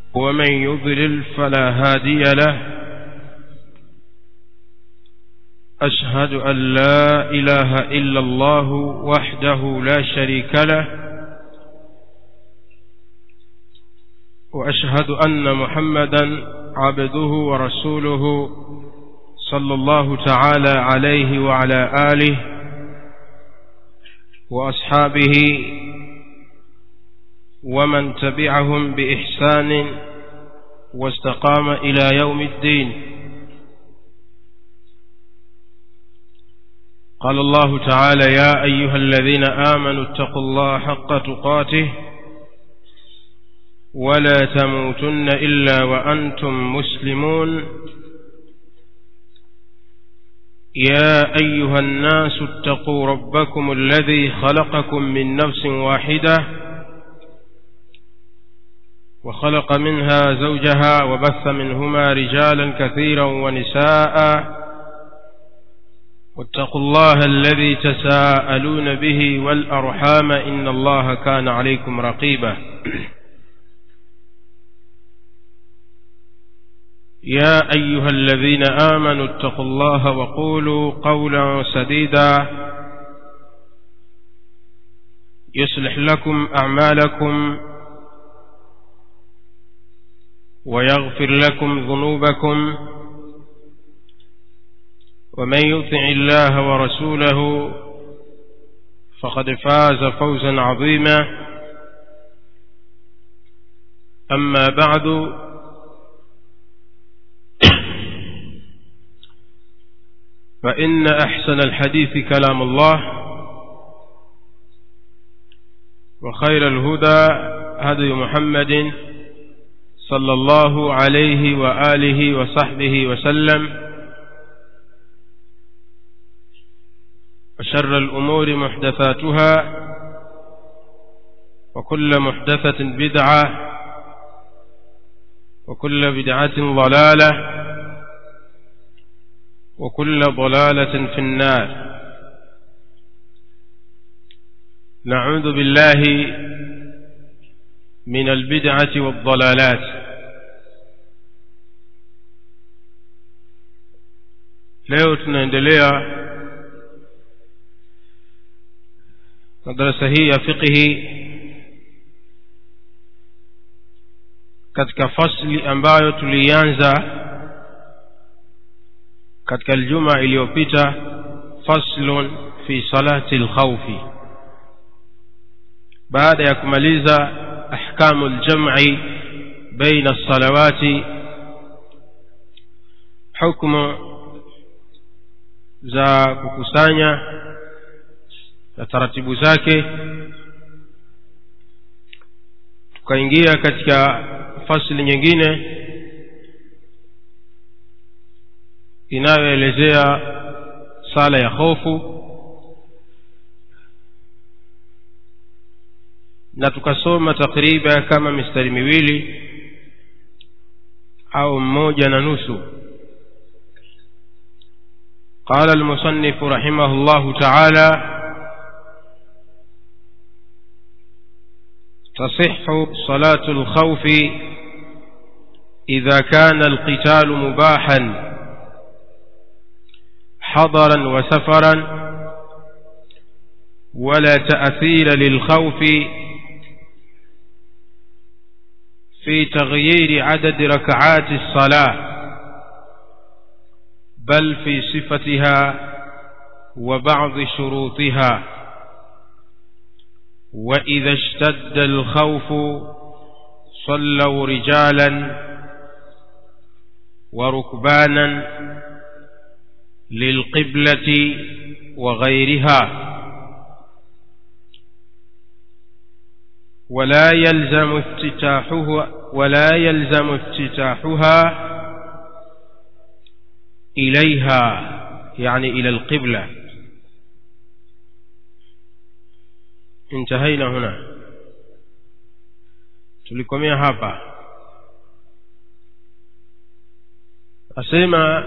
ومن يضلل فلا هادي له أشهد أن لا إله إلا الله وحده لا شريك له وأشهد أن محمدا عبده ورسوله صلى الله تعالى عليه وعلى آله وأصحابه ومن تبعهم بإحسان واستقام إلى يوم الدين قال الله تعالى يا أيها الذين آمنوا اتقوا الله حق تقاته ولا تموتن إلا وأنتم مسلمون يا أيها الناس اتقوا ربكم الذي خلقكم من نفس واحدة وخلق منها زوجها وبث منهما رجالا كثيرا ونساء واتقوا الله الذي تساءلون به والأرحام إن الله كان عليكم رقيبا يا أيها الذين آمنوا اتقوا الله وقولوا قولا سديدا يصلح لكم أعمالكم ويغفر لكم ذنوبكم ومن يطع الله ورسوله فقد فاز فوزا عظيما أما بعد فإن أحسن الحديث كلام الله وخير الهدى هدي محمد صلى الله عليه وآله وصحبه وسلم وشر الأمور محدثاتها وكل محدثة بدعة وكل بدعة ضلالة وكل ضلالة في النار نعوذ بالله من البدعة والضلالات leo tunaendelea na darasa hii ya fiqhi katika fasli ambayo tulianza katika aljuma iliyopita faslun fi salati lkhaufi baada ya kumaliza ahkamu ljamci baina lsalawati hukmu za kukusanya na taratibu zake tukaingia katika fasli nyingine inayoelezea sala ya hofu na tukasoma takriban kama mistari miwili au mmoja na nusu قال المصنف رحمه الله تعالى تصح صلاة الخوف إذا كان القتال مباحا حضرا وسفرا ولا تأثير للخوف في تغيير عدد ركعات الصلاة بل في صفتها وبعض شروطها وإذا اشتد الخوف صلوا رجالا وركبانا للقبلة وغيرها ولا يلزم افتتاحها ولا يلزم افتتاحها إليها يعني إلى القبلة انتهينا هنا tulikomea hapa asema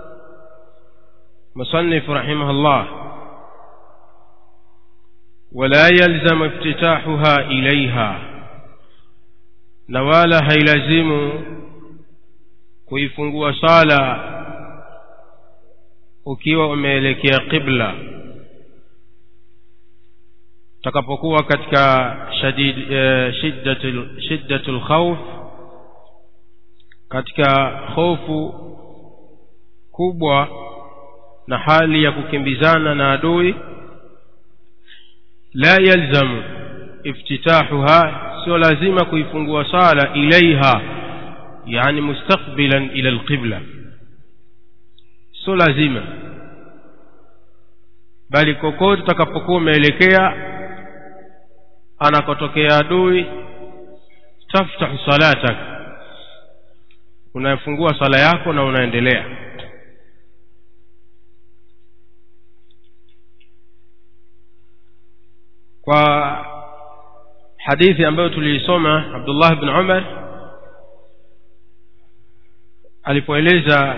مصنف رحمه الله ولا يلزم افتتاحها إليها na wala hailazimu kuifungua sala ukiwa umeelekea qibla utakapokuwa katika shadid eh, shiddatul shiddatul khawf katika hofu kubwa na hali ya kukimbizana na adui la yalzamu iftitahuha sio lazima kuifungua sala ilaiha yani mustaqbilan ila alqibla sio lazima bali kokote utakapokuwa umeelekea anakotokea adui taftahu salatak unafungua sala yako na unaendelea kwa hadithi ambayo tuliisoma Abdullah ibn Umar alipoeleza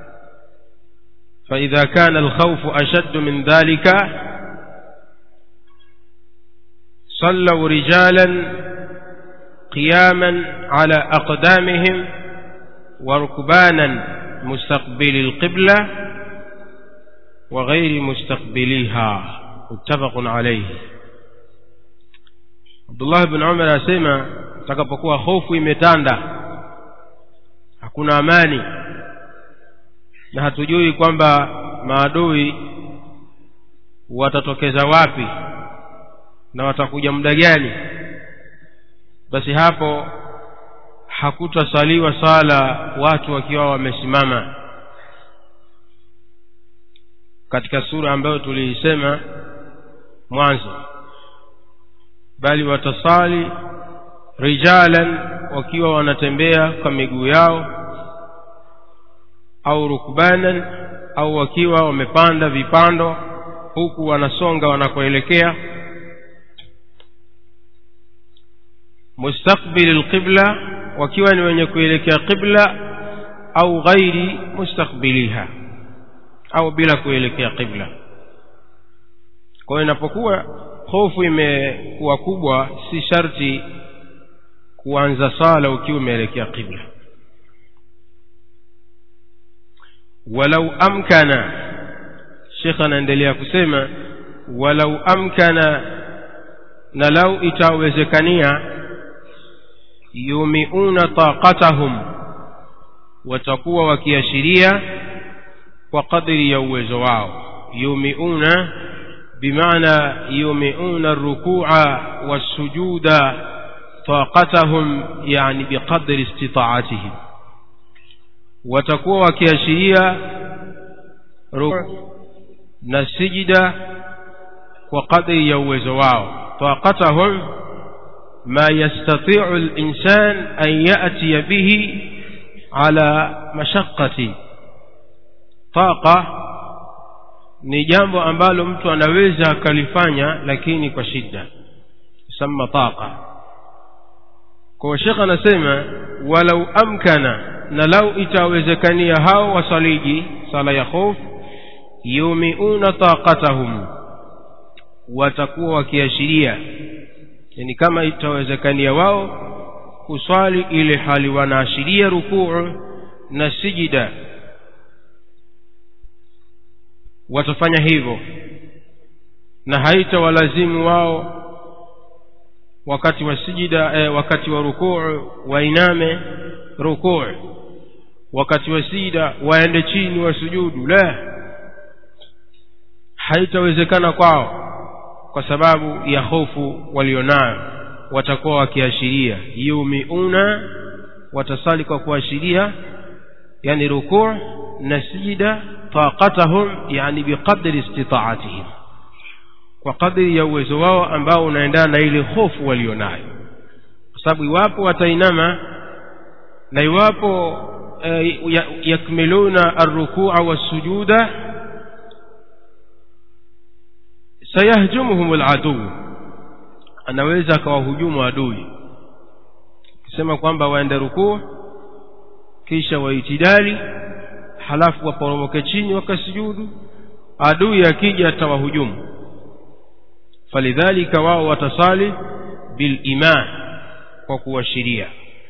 فإذا كان الخوف أشد من ذلك صلوا رجالا قياما على أقدامهم وركبانا مستقبل القبلة وغير مستقبليها متفق عليه Abdullah bin Umar asema takapokuwa hofu imetanda hakuna amani na hatujui kwamba maadui watatokeza wapi na watakuja muda gani basi hapo hakutasaliwa sala watu wakiwa wamesimama katika sura ambayo tuliisema mwanzo bali watasali rijalan wakiwa wanatembea kwa miguu yao au rukbanan au wakiwa wamepanda vipando huku wanasonga wanakoelekea mustaqbili alqibla wakiwa ni wenye kuelekea qibla au ghairi mustaqbiliha au bila kuelekea qibla kwa hiyo inapokuwa hofu imekuwa kubwa si sharti kuanza sala ukiwa umeelekea qibla walau amkana shekh anaendelea kusema walau amkana na lau itawezekania yumiuna taqatahum watakuwa wakiashiria kwa kadri ya uwezo wao yumiuna بمعنى يومئون الركوع والسجود طاقتهم يعني بقدر استطاعتهم وتكون وكياشيريا ركوع نسجد وقدر يوز واو طاقتهم ما يستطيع الإنسان أن يأتي به على مشقة طاقة ni jambo ambalo mtu anaweza akalifanya lakini kwa shida sama taqa kwa shekh anasema walau amkana na lau itawezekania hao wasaliji sala ya khof yumiuna taqatahum watakuwa wakiashiria yani kama itawezekania wao kuswali ile hali wanaashiria rukuu na sijida watafanya hivyo na haitawalazimu wao wakati wa sijida eh, wakati wa rukuu wainame rukuu wakati wa sijida waende chini wasujudu la haitawezekana kwao kwa sababu ya hofu walionayo watakuwa wakiashiria yumiuna watasali kwa kuashiria yani rukuu na sijida طاقتهم يعني بقدر استطاعتهم وقدر ya uwezo wao ambao unaendana na ile hofu walionayo kwa sababu iwapo watainama na iwapo eh, yakmiluna arrukua wassujuda sayahjumuhum aladuu anaweza akawahujumu adui akisema kwamba waende rukuu kisha waitidali halafu waporomoke chini wakasujudu adui akija atawahujumu falidhalika wao watasali biliman kwa kuashiria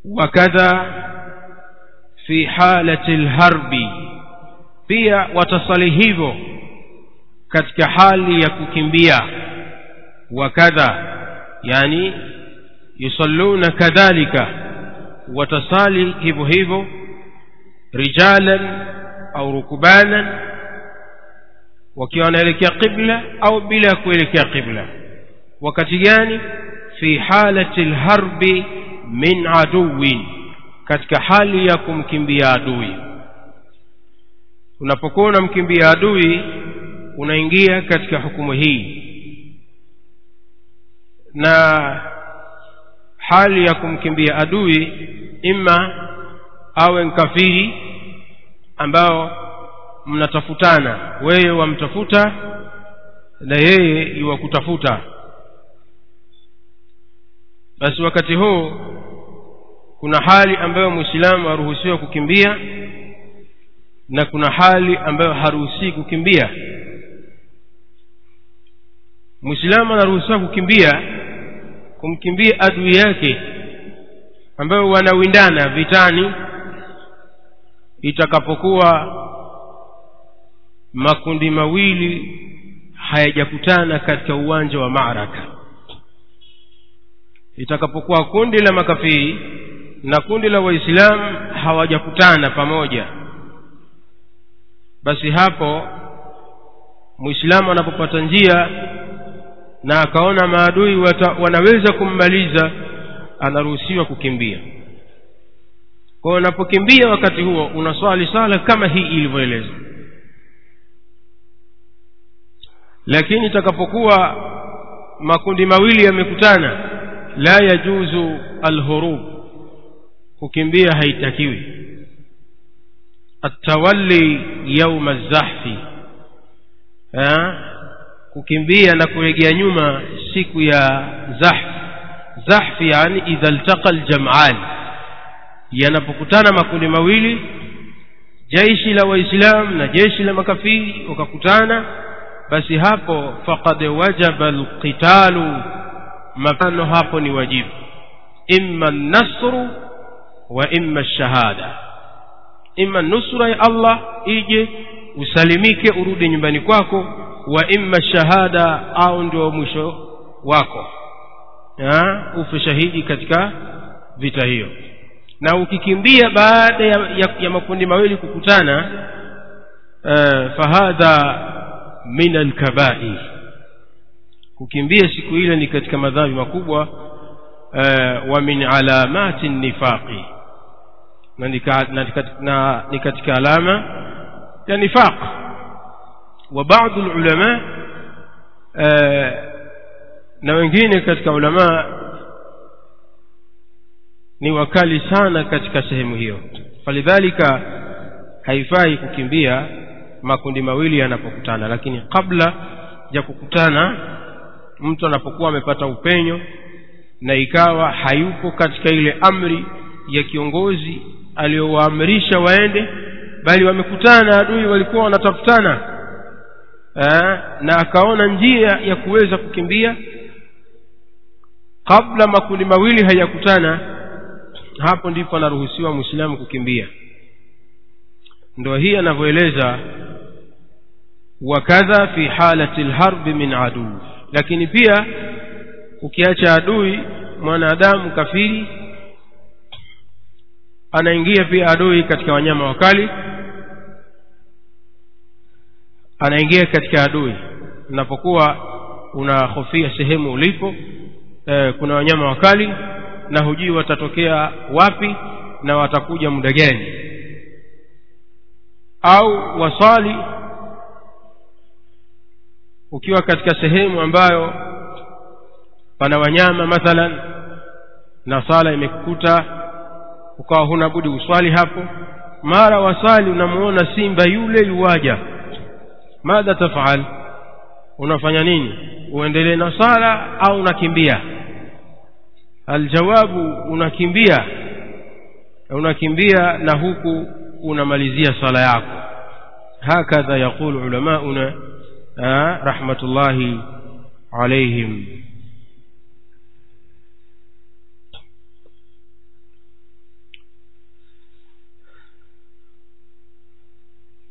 wakadha fi halati lharbi pia watasali hivyo katika hali ya kukimbia wakadha yani yusalluna kadhalika watasali hivyo hivyo rijalan au rukubanan wakiwa wanaelekea qibla au bila kuelekea qibla wakati gani fi halati lharbi min aduwin katika hali ya kumkimbia adui unapokuwa unamkimbia adui unaingia katika hukumu hii na hali ya kumkimbia adui ima awe nkafiri ambao mnatafutana wewe wamtafuta na yeye iwakutafuta basi wakati huu kuna hali ambayo mwislamu haruhusiwa kukimbia na kuna hali ambayo haruhusii kukimbia mwislamu anaruhusiwa kukimbia kumkimbia adui yake ambayo wanawindana vitani itakapokuwa makundi mawili hayajakutana katika uwanja wa maraka itakapokuwa kundi la makafiri na kundi la waislamu hawajakutana pamoja basi hapo mwislamu anapopata njia na akaona maadui wata, wanaweza kummaliza anaruhusiwa kukimbia kwa hiyo unapokimbia wakati huo unaswali sala kama hii ilivyoelezwa lakini itakapokuwa makundi mawili yamekutana la yajuzu alhurub kukimbia haitakiwi atawalli yauma zahfi kukimbia na kuregea nyuma siku ya zahf zahfi yani idha ltaqa ljam'an yanapokutana makundi mawili jeshi la waislam na jeshi la makafiri wakakutana basi hapo faqad wajaba alqitalu mapano hapo ni wajibu imma nasru wa imma shahada imma nusra ya allah ije usalimike urudi nyumbani kwako wa imma shahada au ndio mwisho wako ya, ufe shahidi katika vita hiyo na ukikimbia baada ya, ya, ya makundi mawili kukutana uh, fahadha min alkabair kukimbia siku ile ni katika madhambi makubwa uh, wa min alamati nifaqi na ni katika alama ya nifaq wa baadhi ulama uh, na wengine katika ulama ni wakali sana katika sehemu hiyo falidhalika haifai kukimbia makundi mawili yanapokutana lakini kabla ya kukutana mtu anapokuwa amepata upenyo na ikawa hayupo katika ile amri ya kiongozi aliyowaamrisha waende bali wamekutana adui walikuwa wanatafutana Aa, na akaona njia ya kuweza kukimbia kabla makundi mawili hayakutana hapo ndipo anaruhusiwa mwislamu kukimbia ndo hii anavyoeleza wakadha fi halati lharbi min adui lakini pia ukiacha adui mwanadamu kafiri anaingia pia adui katika wanyama wakali anaingia katika adui unapokuwa unahofia sehemu ulipo e, kuna wanyama wakali na hujui watatokea wapi na watakuja muda gani au wasali ukiwa katika sehemu ambayo pana wanyama mathalan na sala imekukuta ukawa huna budi uswali hapo mara wasali unamuona simba yule yuwaja madha tafal unafanya nini uendelee na sala au unakimbia aljawabu unakimbia unakimbia na huku unamalizia sala yako hakadha yaqulu ulamauna rahmatullahi alaihim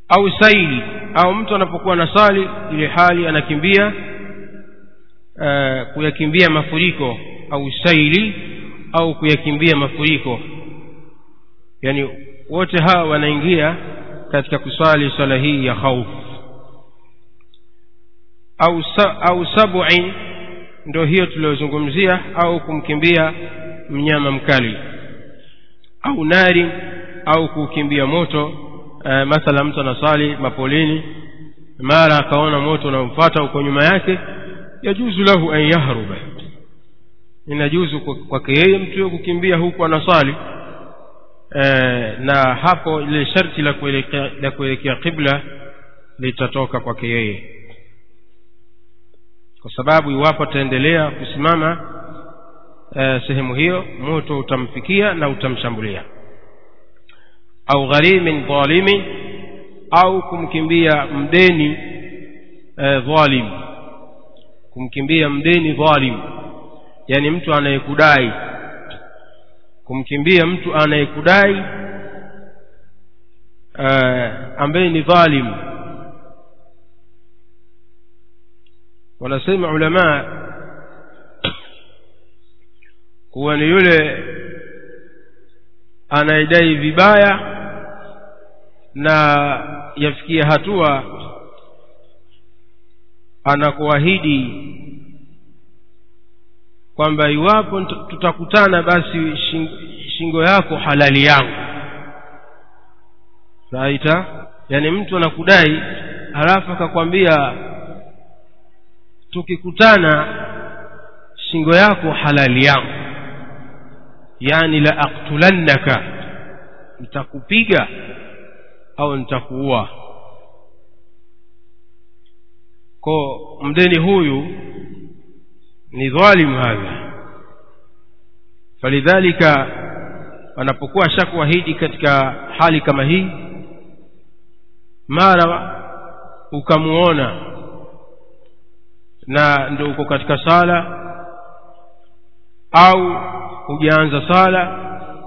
au saili au mtu anapokuwa na sali ile hali anakimbia uh, kuyakimbia mafuriko au saili au kuyakimbia mafuriko yani wote hawa wanaingia katika kusali swala hii ya khauf au, sa, au sab'in ndio hiyo tuliyozungumzia au kumkimbia mnyama mkali au nari au kukimbia moto e, mathala mtu anasali mapolini mara akaona moto unamfuata huko nyuma yake yajuzu lahu an yahruba inajuzu kwake yeye mtu huyo kukimbia huku anasali e, na hapo ile sharti la kuelekea la kuelekea qibla litatoka kwake yeye kwa sababu iwapo ataendelea kusimama e, sehemu hiyo moto utamfikia na utamshambulia au gharimin dhalimin au kumkimbia mdeni e, dhalim kumkimbia mdeni dhalim yani mtu anayekudai kumkimbia mtu anayekudai uh, ambaye ni dhalim wanasema ulamaa kuwa ni yule anayedai vibaya na yafikia hatua anakuahidi kwamba iwapo tutakutana basi shingo yako halali yangu raita yani mtu anakudai halafu akakwambia tukikutana shingo yako halali yangu yani la aktulannaka nitakupiga au nitakuua ko mdeni huyu ni dhalim hadha falidhalika anapokuwa shakuahidi katika hali kama hii mara ukamuona na ndio uko katika sala au hujaanza sala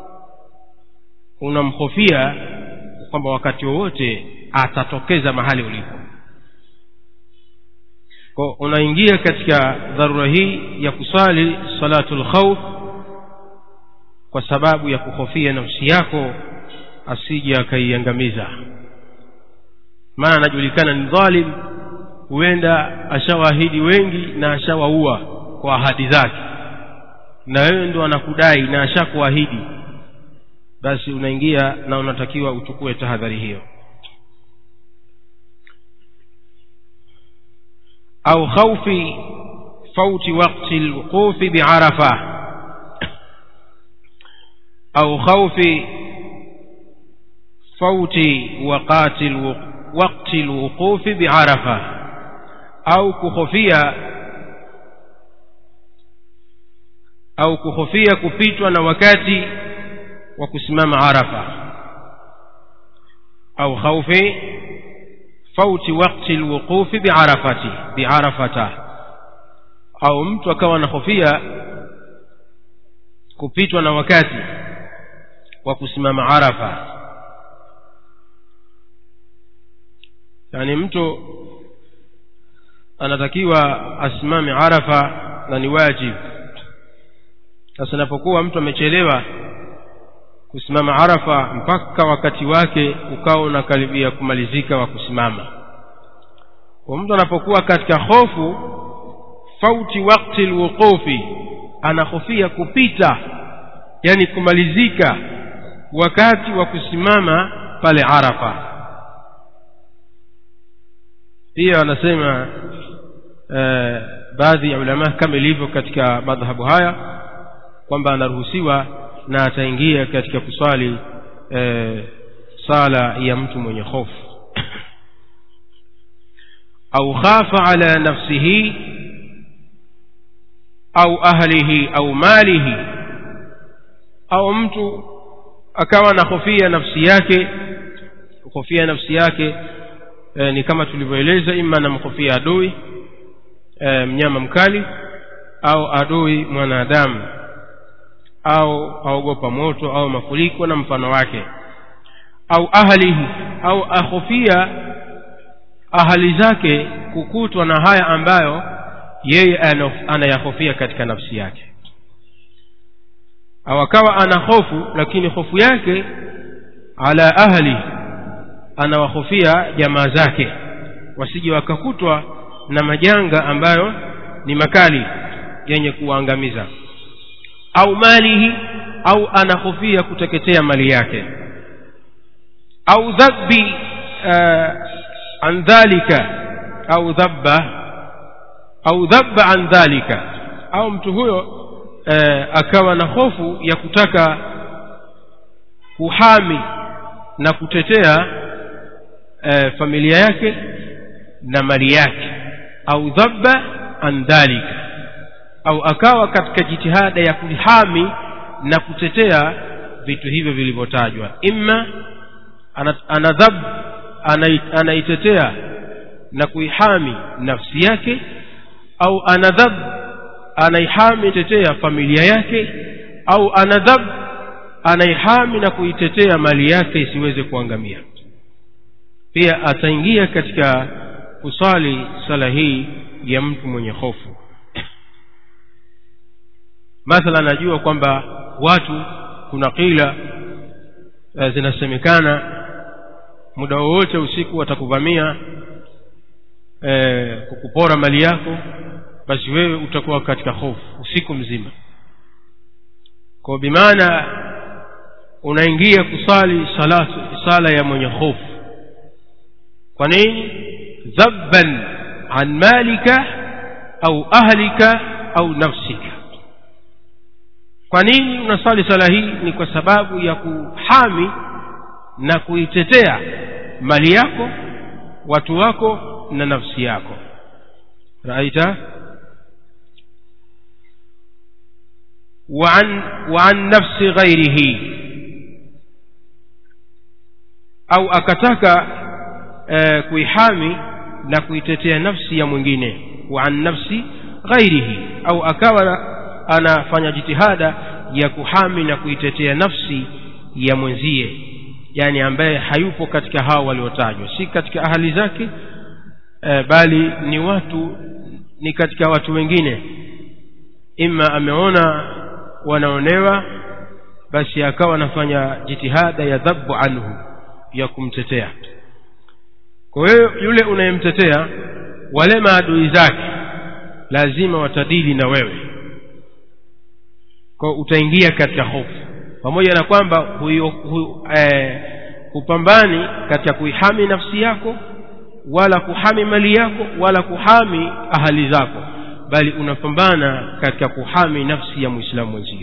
unamhofia kwamba wakati wowote atatokeza mahali ulipo kwa unaingia katika dharura hii ya kusali salatul khawf kwa sababu ya kuhofia nafsi yako asije akaiangamiza maana anajulikana ni dhalim huenda ashawaahidi wengi na ashawaua kwa ahadi zake na wewe ndo anakudai na ashakuahidi basi unaingia na unatakiwa uchukue tahadhari hiyo au khaufi fauti wakti lwuqufi biarafa au khaufi fauti waqati wakti lwuqufi biarafa au kuhofia au kuhofia kupitwa na wakati wa kusimama arafa au khaufi fauti wakti lwuqufi biarafati biarafata au mtu akawa anahofia kupitwa na wakati wa kusimama arafa yani mtu anatakiwa asimame arafa na ni wajibu sasa inapokuwa mtu amechelewa kusimama arafa mpaka wakati wake ukawa unakaribia kumalizika wa kusimama kwa mtu anapokuwa katika hofu fauti wakti lwuqufi anahofia kupita yani kumalizika wakati wa kusimama pale arafa pia wanasema eh, baadhi ya ulama kama ilivyo katika madhhabu haya kwamba anaruhusiwa na ataingia katika kuswali e, sala ya mtu mwenye hofu au khafa ala nafsihi au ahlihi au malihi au mtu akawa na hofia nafsi yake hofia nafsi yake e, ni kama tulivyoeleza ima anamhofia adui e, mnyama mkali au adui mwanadamu au aogopa moto au mafuriko na mfano wake au ahlihi au ahofia ahali zake kukutwa na haya ambayo yeye anayahofia katika nafsi yake au akawa ana hofu lakini hofu yake ala ahli anawahofia jamaa zake wasije wakakutwa na majanga ambayo ni makali yenye kuwaangamiza au malihi au anahofia kuteketea mali yake au dhabbi uh, an dhalika au dhabba au dhabba an dhalika au mtu huyo uh, akawa na hofu ya kutaka kuhami na kutetea uh, familia yake na mali yake au dhabba an dhalika au akawa katika jitihada ya kuhami na kutetea vitu hivyo vilivyotajwa imma anadhab anaitetea na kuihami nafsi yake au anadhab anaihami tetea familia yake au anadhab anaihami na kuitetea mali yake isiweze kuangamia pia ataingia katika kusali sala hii ya mtu mwenye hofu mathala najua kwamba watu kuna kila e, zinasemekana muda wowote usiku watakuvamia e, kukupora mali yako basi wewe utakuwa katika hofu usiku mzima kwa bimaana unaingia kusali salatu sala ya mwenye hofu kwa nini dhabban an malika au ahlika au nafsika kwa nini unasali sala hii ni kwa sababu ya kuhami na kuitetea mali yako watu wako na nafsi yako raita وعن وعن نفس غيره au akataka e, kuihami na kuitetea nafsi ya mwingine wa an nafsi ghairihi au akawa anafanya jitihada ya kuhami na kuitetea nafsi ya mwenzie yani ambaye hayupo katika hao waliotajwa si katika ahali zake e, bali ni watu ni katika watu wengine ima ameona wanaonewa basi akawa anafanya jitihada ya dhabu anhu ya kumtetea kwa hiyo yule unayemtetea wale maadui zake lazima watadili na wewe kwa utaingia katika hofu pamoja na kwamba huyo hu, eh, hupambani katika kuihami nafsi yako wala kuhami mali yako wala kuhami ahali zako bali unapambana katika kuhami nafsi ya mwislamu mwenzio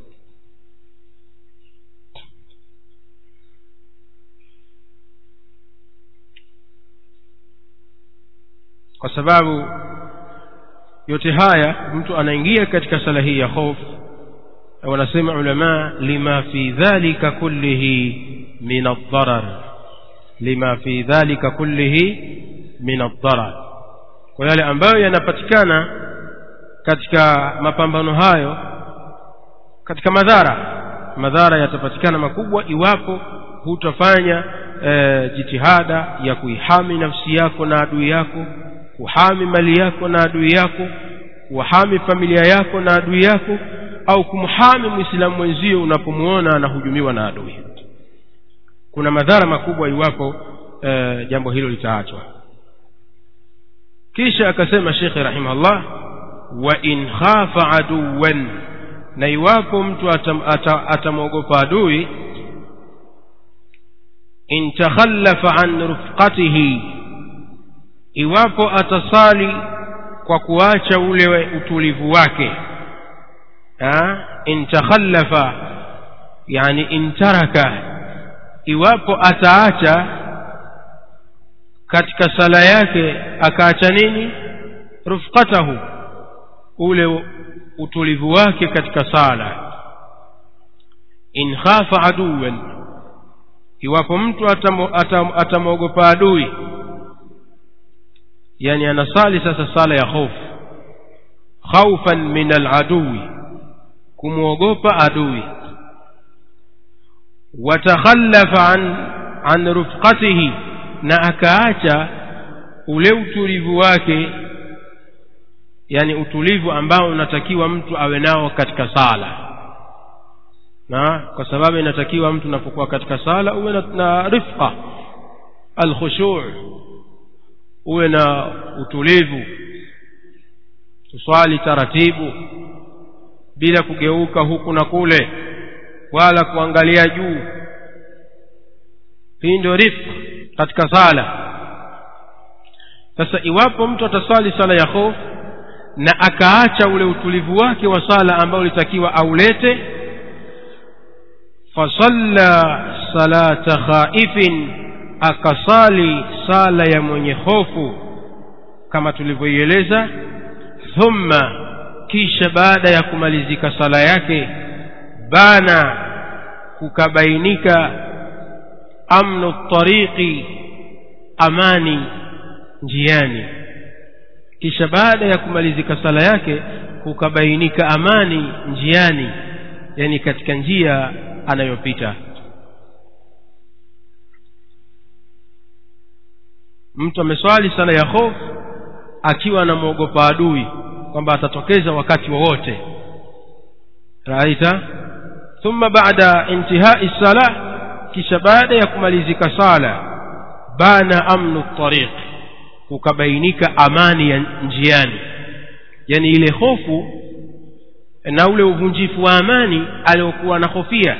kwa sababu yote haya mtu anaingia katika sala hii ya hofu wanasema ulama lima fi dhalika kullihi min addarar lima fi dhalika kullihi min addarar kwa yale ambayo yanapatikana katika mapambano hayo katika madhara madhara yatapatikana makubwa iwapo hutafanya e, jitihada ya kuihami nafsi yako na adui yako kuhami mali yako na adui yako kuhami familia yako na adui yako au kumhami mwislamu mwenzio unapomuona anahujumiwa na adui kuna madhara makubwa iwapo e, jambo hilo litaachwa kisha akasema shekhe rahimahullah wa in khafa aduwan na iwapo mtu atamwogopa adui in takhallafa an rufqatihi iwapo atasali kwa kuacha ule utulivu wake in takhallafa yani in taraka iwapo ataacha katika sala yake akaacha nini rufqatahu ule utulivu wake katika sala in khafa aduwan iwapo mtu atamwogopa adui yani anasali sasa sala ya hofu khaufan min aladui kumwogopa adui watakhallafa an an rufqatihi na akaacha ule utulivu wake yani utulivu ambao unatakiwa mtu awe nao katika sala na kwa sababu inatakiwa mtu unapokuwa katika sala uwe na, na rifqa alkhushu' uwe na utulivu tuswali taratibu bila kugeuka huku na kule wala kuangalia juu hii ndio rifqa katika sala sasa iwapo mtu ataswali sala ya hofu na akaacha ule utulivu wake wa sala ambao ulitakiwa aulete fasalla salata khaifin akasali sala ya mwenye hofu kama tulivyoieleza thumma kisha baada ya kumalizika sala yake bana kukabainika amnu tariqi amani njiani kisha baada ya kumalizika sala yake kukabainika amani njiani yani katika njia anayopita mtu ameswali sala ya hofu akiwa anamwogopa adui kwamba atatokeza wakati wowote raita thumma baada intihai sala kisha baada ya kumalizika sala bana amnu tariq kukabainika amani ya njiani yani ile hofu na ule uvunjifu wa amani aliokuwa anahofia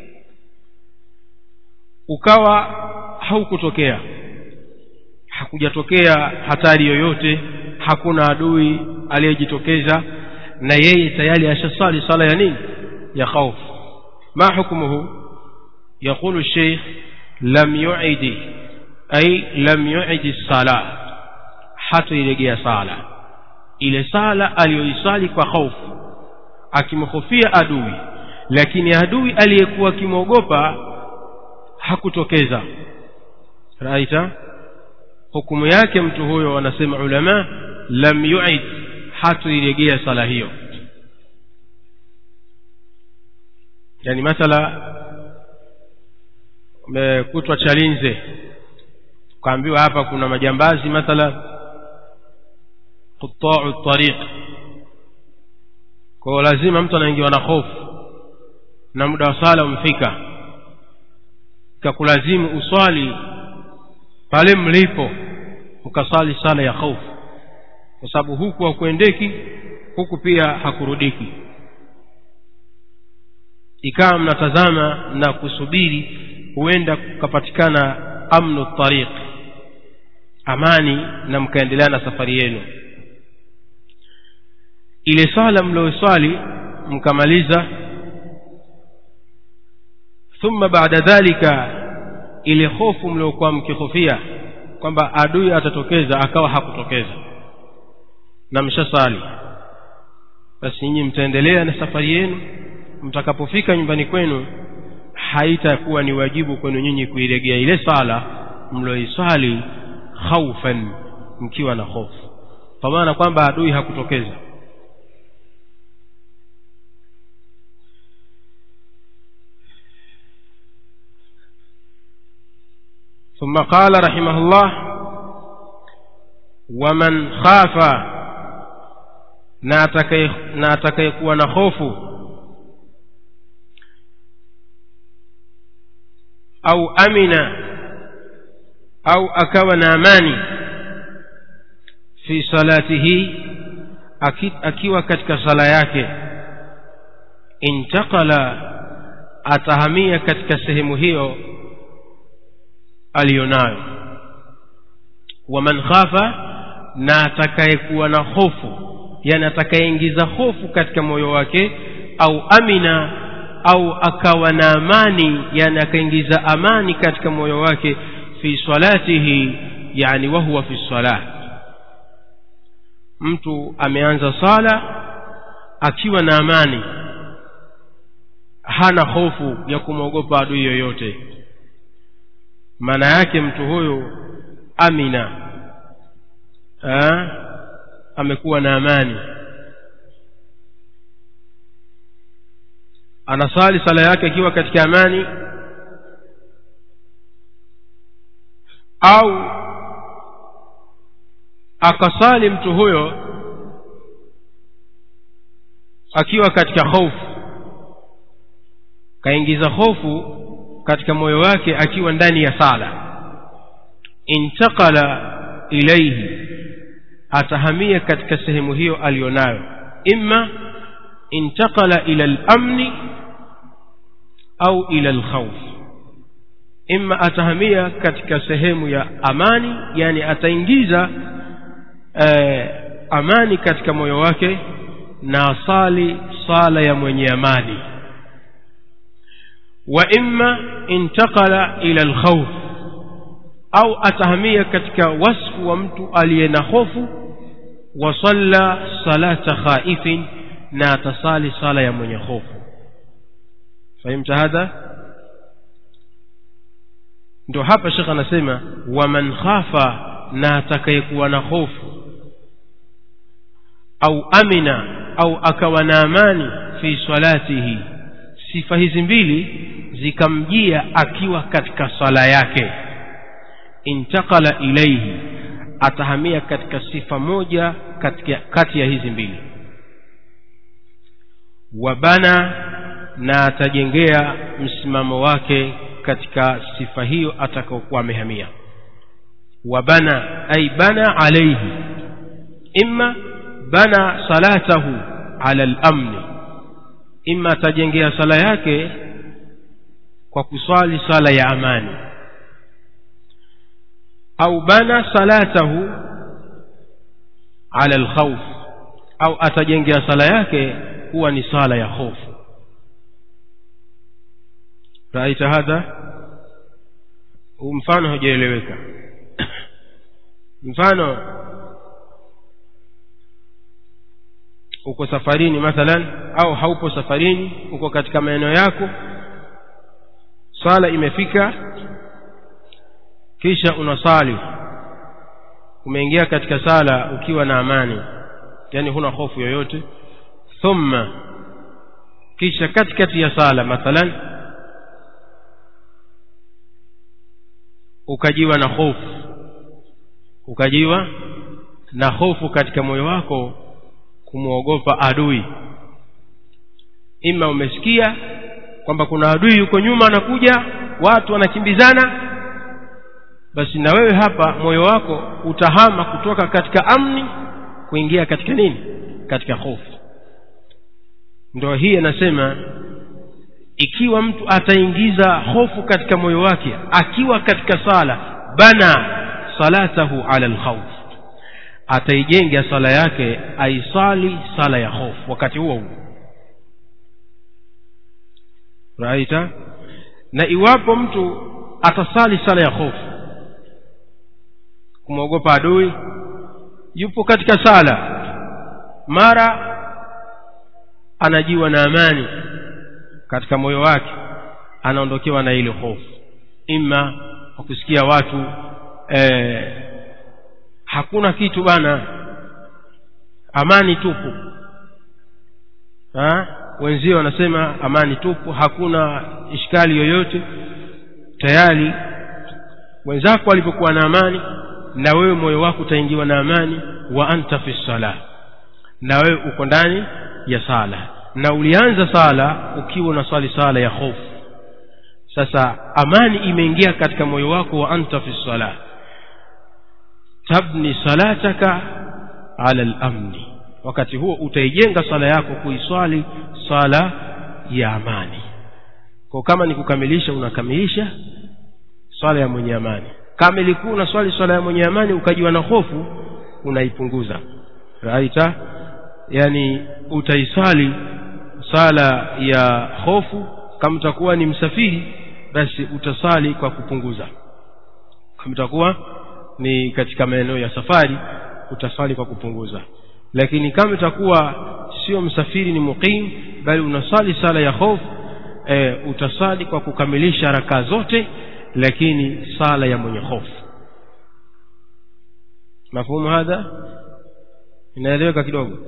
ukawa haukutokea hakujatokea hatari yoyote hakuna adui aliyejitokeza na yeye tayari ashasali sala ya nini ya khaufu ma hukmuhu yaqulu الشيخ لم يعد أي لم يعد الصلاة hatoilegea sala ile sala aliyoisali kwa hofu akimhofia adui lakini adui aliyekuwa akimwogopa hakutokeza raita hukumu yake mtu huyo wanasema ulama lam yuid hatoilegea sala hiyo yani mathala umekutwa chalinze ukaambiwa hapa kuna majambazi mathala qutau tariq kwa lazima mtu anaingiwa na hofu na muda wa sala umefika kakulazimu uswali pale mlipo ukasali sala ya hofu kwa sababu huku hakuendeki huku pia hakurudiki ikawa mnatazama na kusubiri huenda kukapatikana amnu tariq amani na mkaendelea na safari yenu ile sala mlioswali mkamaliza thumma baada dhalika ile hofu mliokuwa mkihofia kwamba adui atatokeza akawa hakutokeza na mshasali basi nyinyi mtaendelea na safari yenu mtakapofika nyumbani kwenu haitakuwa ni wajibu kwenu nyinyi kuiregea ile sala mlioiswali khaufan mkiwa na hofu kwa maana kwamba adui hakutokeza ثم قال رحمه الله ومن خاف na atakayekuwa na hofu au amina au akawa na amani fi salatihi akiwa katika sala yake intakala atahamia katika sehemu hiyo aliyonayo waman khafa na atakayekuwa na hofu yani atakayeingiza hofu katika moyo wake au amina au akawa na amani yani akaingiza amani katika moyo wake fi salatihi yani wahuwa fi salah mtu ameanza sala akiwa na amani hana hofu ya kumwogopa adui yoyote maana yake mtu huyo amina ha? amekuwa na amani anasali sala yake akiwa katika amani au akasali mtu huyo akiwa katika hofu kaingiza hofu katika moyo wake akiwa ndani ya sala intakala ilaihi atahamia katika sehemu hiyo aliyonayo imma intakala ila lamni au ila lkhauf imma atahamia katika sehemu ya amani yani ataingiza eh, amani katika moyo wake na asali sala ya mwenye amani wa imma intakala ila lkhauf au atahamia katika wasfu wa mtu aliye na hofu wasalla salata khaifin na atasali sala ya mwenye hofu fahimta hadha ndo hapa shekh anasema waman khafa na atakayekuwa na hofu au amina au akawa na amani fi salatihi sifa hizi mbili zikamjia akiwa katika sala yake intakala ilaihi atahamia katika sifa moja katika, kati ya hizi mbili wabana na atajengea msimamo wake katika sifa hiyo atakaokuwa amehamia wabana ay bana alaihi imma bana salatahu ala lamni imma atajengea sala yake kwa kuswali sala ya amani au bana salatahu ala alkhawf au atajengea sala yake kuwa ni sala ya hofu raita hadha huu mfano haujaeleweka mfano uko safarini mathalan au haupo safarini uko katika maeneo yako swala imefika kisha unasali umeingia katika sala ukiwa na amani yani huna hofu yoyote thumma kisha katikati ya sala mathalan ukajiwa na hofu ukajiwa na hofu katika moyo wako kumwogopa adui ima umesikia kwamba kuna adui yuko nyuma anakuja watu wanakimbizana basi na wewe hapa moyo wako utahama kutoka katika amni kuingia katika nini katika hofu ndio hii anasema ikiwa mtu ataingiza hofu katika moyo wake akiwa katika sala bana salatahu ala alkhawf ataijenga sala yake aisali sala ya hofu wakati huo huo raita na iwapo mtu atasali sala ya hofu kumwogopa adui yupo katika sala mara anajiwa na amani katika moyo wake anaondokewa na ile hofu ima kwa kusikia watu eh, hakuna kitu bana amani tupu ha? wenzio wanasema amani tupu hakuna ishkali yoyote tayari wenzako walivyokuwa na amani na wewe moyo wako utaingiwa na amani wa anta fi sala na wewe uko ndani ya sala na ulianza sala ukiwa unaswali sala ya hofu sasa amani imeingia katika moyo wako wa anta fi sala tabni salataka ala lamni wakati huo utaijenga sala yako kuiswali sala ya amani kwa kama ni kukamilisha unakamilisha swala ya mwenye amani kama ilikuwa unaswali swala ya mwenye amani ukajiwa na hofu unaipunguza raita yani utaisali sala ya hofu kama utakuwa ni msafiri basi utasali kwa kupunguza kama utakuwa ni katika maeneo ya safari utasali kwa kupunguza lakini kama utakuwa sio msafiri ni muqim bali unasali sala ya hofu e, utasali kwa kukamilisha rakaa zote lakini sala ya mwenye hofu mafhumu hadha inaeleweka kidogo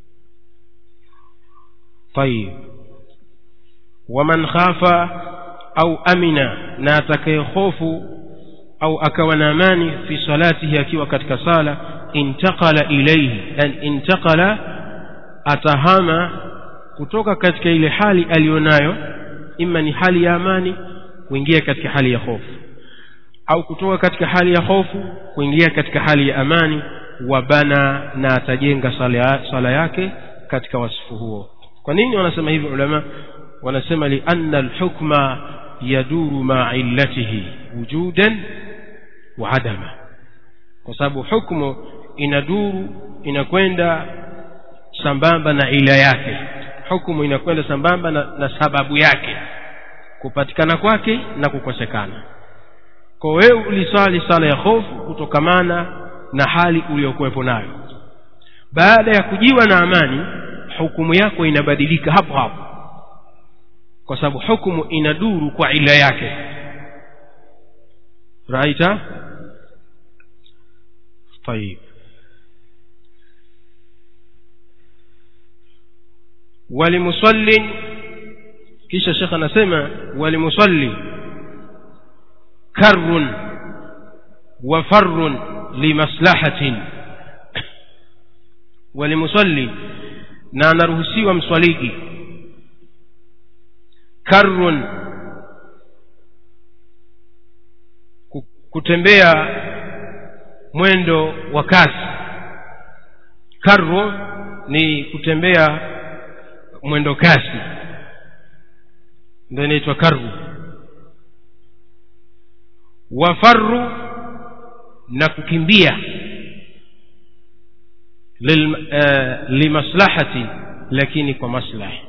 طيب ومن خاف au amina na atakayehofu au akawa na amani fi salatihi akiwa katika sala intaqala ilaihi yani intaqala atahama kutoka katika ile hali aliyonayo ima ni hali ya amani kuingia katika hali ya hofu au kutoka katika hali ya hofu kuingia katika hali ya amani wabana na atajenga sala, sala yake katika wasifu huo kwa nini wanasema hivi ulama wanasema lianna alhukma yaduru maa illatihi wujudan wa adama kwa sababu hukmu inaduru inakwenda sambamba na ila yake hukumu inakwenda sambamba na, na sababu yake kupatikana kwake na kukosekana kwa wewe ulisali sala ya hofu kutokamana na hali uliyokuwepo nayo baada ya kujiwa na amani hukumu yako inabadilika hapo hapo kwa sababu hukumu inaduru kwa ila yake raita طيب ولمصل kisha shekh anasema walimusalli karrun wa farrun limaslahatin walimusalli na anaruhusiwa mswaliji karrun kutembea mwendo wa kasi karru ni kutembea mwendo kasi ndio inaitwa karru wafarru na kukimbia lil, uh, limaslahati lakini kwa maslahi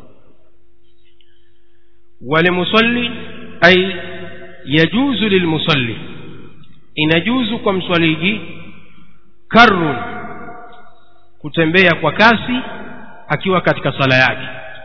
walimusalli ay yajuzu lilmusalli inajuzu kwa mswaliji karrun kutembea kwa kasi akiwa katika sala yake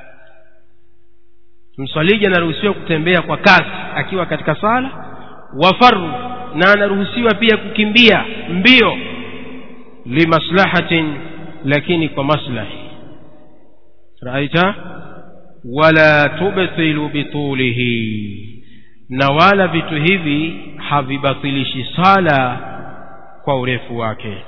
mswaliji anaruhusiwa kutembea kwa kasi akiwa katika sala wafaru na anaruhusiwa pia kukimbia mbio limaslahatin lakini kwa maslahi raita wala tubtilu bitulihi na wala vitu hivi havibatilishi sala kwa urefu wake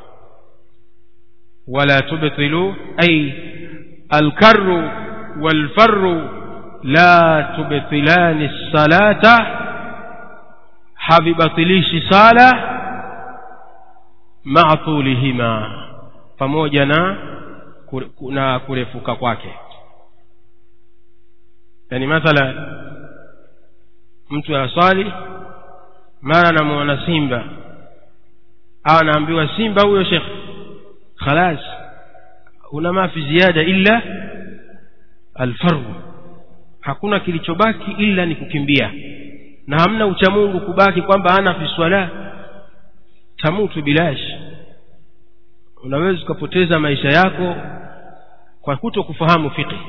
wala tubtilu ay alkarru walfarru la tubtilani salata havibatilishi sala maa tulihima pamoja na na kurefuka kwake yani mathala mtu aswali mara anamuona simba au anaambiwa simba huyo shekh khalas una mafi ziada illa alfaru hakuna kilichobaki ila ni kukimbia na hamna uchamungu kubaki kwamba ana fi swala tamutu bilash unaweza ukapoteza maisha yako kwa kuto kufahamu fiqhi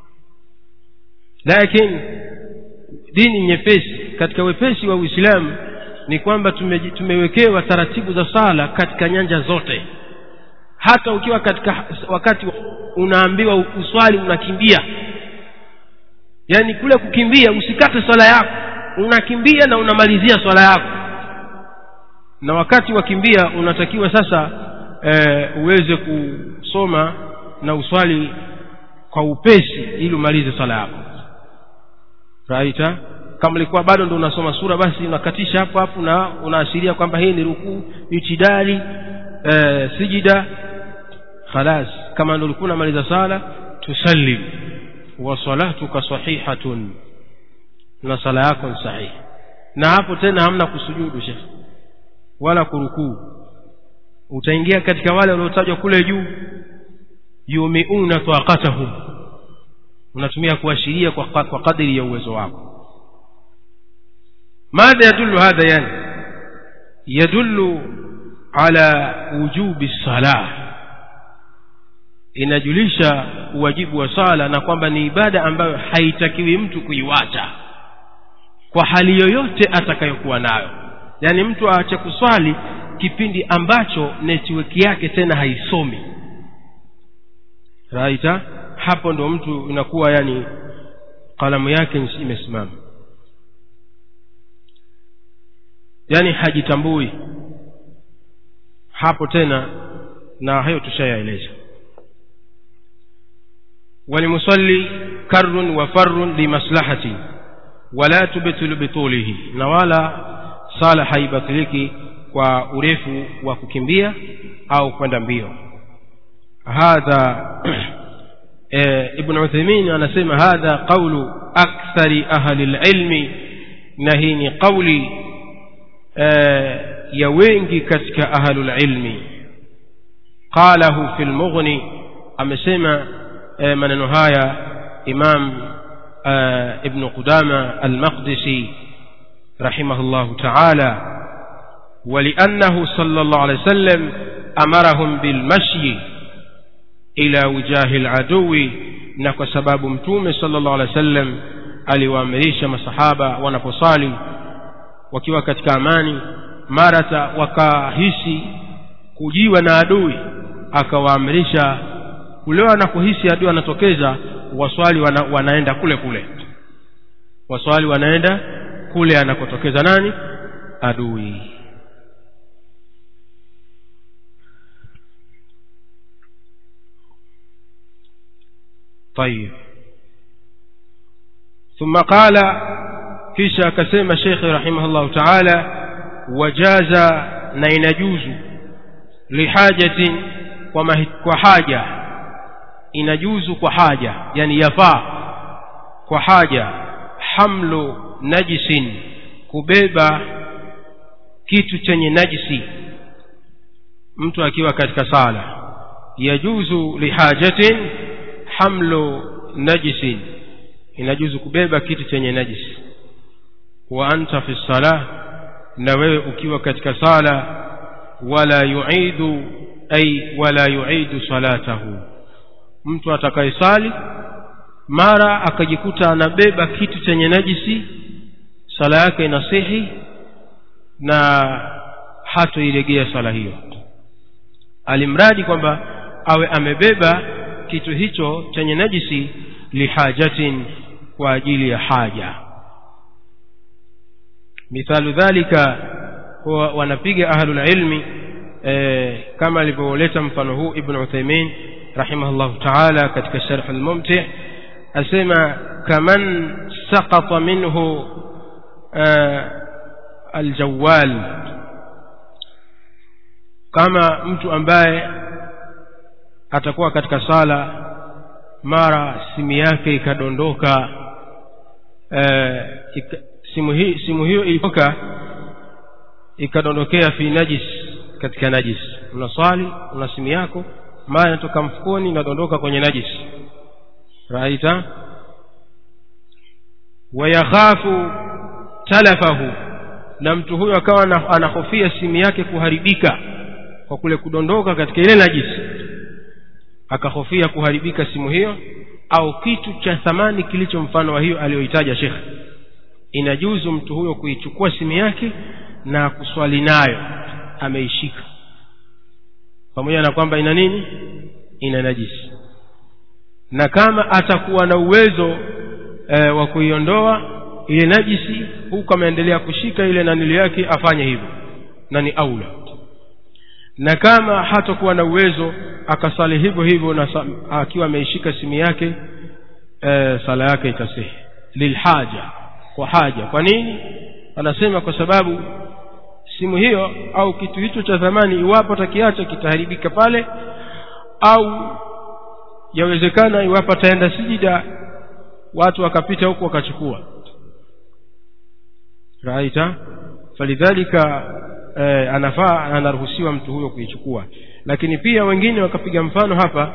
lakini dini nyepesi katika wepesi wa uislamu ni kwamba tume, tumewekewa taratibu za sala katika nyanja zote hata ukiwa katika wakati unaambiwa uswali unakimbia yaani kule kukimbia usikate swala yako unakimbia na unamalizia swala yako na wakati wakimbia unatakiwa sasa e, uweze kusoma na uswali kwa upesi ili umalize swala yako raita kama ilikuwa bado ndo unasoma sura basi unakatisha hapo hapo na unaashiria kwamba hii ni rukuu itidali e, sijida khalas kama ndo ulikuwa unamaliza sala tusallim wa salatuka sahihatun na sala yako ni sahihi na hapo tena hamna kusujudu shekh wala kurukuu utaingia katika wale waliotajwa kule juu yumiuna taqatahum unatumia kuashiria kwa, kwa kadiri ya uwezo wako ماذا يدل هذا يعني يدل على وجوب الصلاة inajulisha uwajibu wa sala na kwamba ni ibada ambayo haitakiwi mtu kuiwacha kwa hali yoyote atakayokuwa nayo yaani mtu aache kuswali kipindi ambacho network yake tena haisomi raita hapo ndo mtu inakuwa yani kalamu yake imesimama yani hajitambui hapo tena na hayo tushayaeleza walimusalli karrun wa farrun limaslahati wala tubtilu bitulihi na wala sala haibatiliki kwa urefu wa kukimbia au kwenda mbio hadha e, ibn uthaymin anasema hadha qawlu akthari ahli lilmi na hii ni qawli e, ya wengi katika ahlulilmi qalahu fi lmughni amesema e, maneno haya imam e, ibnu qudama almaqdisi رحمه الله تعالى ولأنه صلى الله عليه وسلم أمرهم بالمشي إلى وجاه العدو نكو سباب متوم صلى الله عليه وسلم aliwaamrisha masahaba wanaposali wakiwa katika amani marata wakahisi kujiwa na adui akawaamrisha kule wanapohisi adui anatokeza waswali wana, wanaenda kule kule waswali wanaenda kule anakotokeza nani adui طيب ثم قال kisha akasema shekhe rahimahullahu taala wajaza na inajuzu lihajatin kwa, mahi, kwa haja inajuzu kwa haja yani yafaa kwa haja hamlu najisin kubeba kitu chenye najisi mtu akiwa katika sala yajuzu lihajatin hamlu najisin inajuzu kubeba kitu chenye najisi wa anta fi salah na wewe ukiwa katika sala wala yuidu ay wala yuidu salatahu mtu atakayesali mara akajikuta anabeba kitu chenye najisi sala yake inasihi na hatoiregea sala hiyo alimradi kwamba awe amebeba kitu hicho chenye najisi lihajatin kwa ajili ya haja mithalu dhalika huwa wanapiga ahlulilmi e, kama alivyoleta mfano huu ibn uthaimin rahimahullahu taala katika sharh lmumti asema kaman sakata minhu e, aljawal kama mtu ambaye atakuwa katika sala mara simu yake ikadondoka e, ika, simu, hi, simu hiyo ilitoka ikadondokea fi najis katika najis unaswali una simu yako mara inatoka mfukoni inadondoka kwenye najis raita wayakhafu talafahu na mtu huyo akawa anahofia simu yake kuharibika kwa kule kudondoka katika ile najisi akahofia kuharibika simu hiyo au kitu cha thamani kilicho mfano wa hiyo aliyoitaja shekhe inajuzu mtu huyo kuichukua simu yake na kuswali nayo ameishika pamoja na kwamba ina nini ina najisi na kama atakuwa na uwezo e, wa kuiondoa ile najisi huku ameendelea kushika ile nanili yake afanye hivyo na ni aula na kama hatakuwa na uwezo akasali hivyo hivyo na akiwa ameishika simu yake e, sala yake itasihi lilhaja kwa haja kwa nini anasema kwa sababu simu hiyo au kitu hicho cha thamani iwapo atakiacha kitaharibika pale au yawezekana iwapo ataenda sijida watu wakapita huku wakachukua raita falidhalika eh, anafaa anaruhusiwa mtu huyo kuichukua lakini pia wengine wakapiga mfano hapa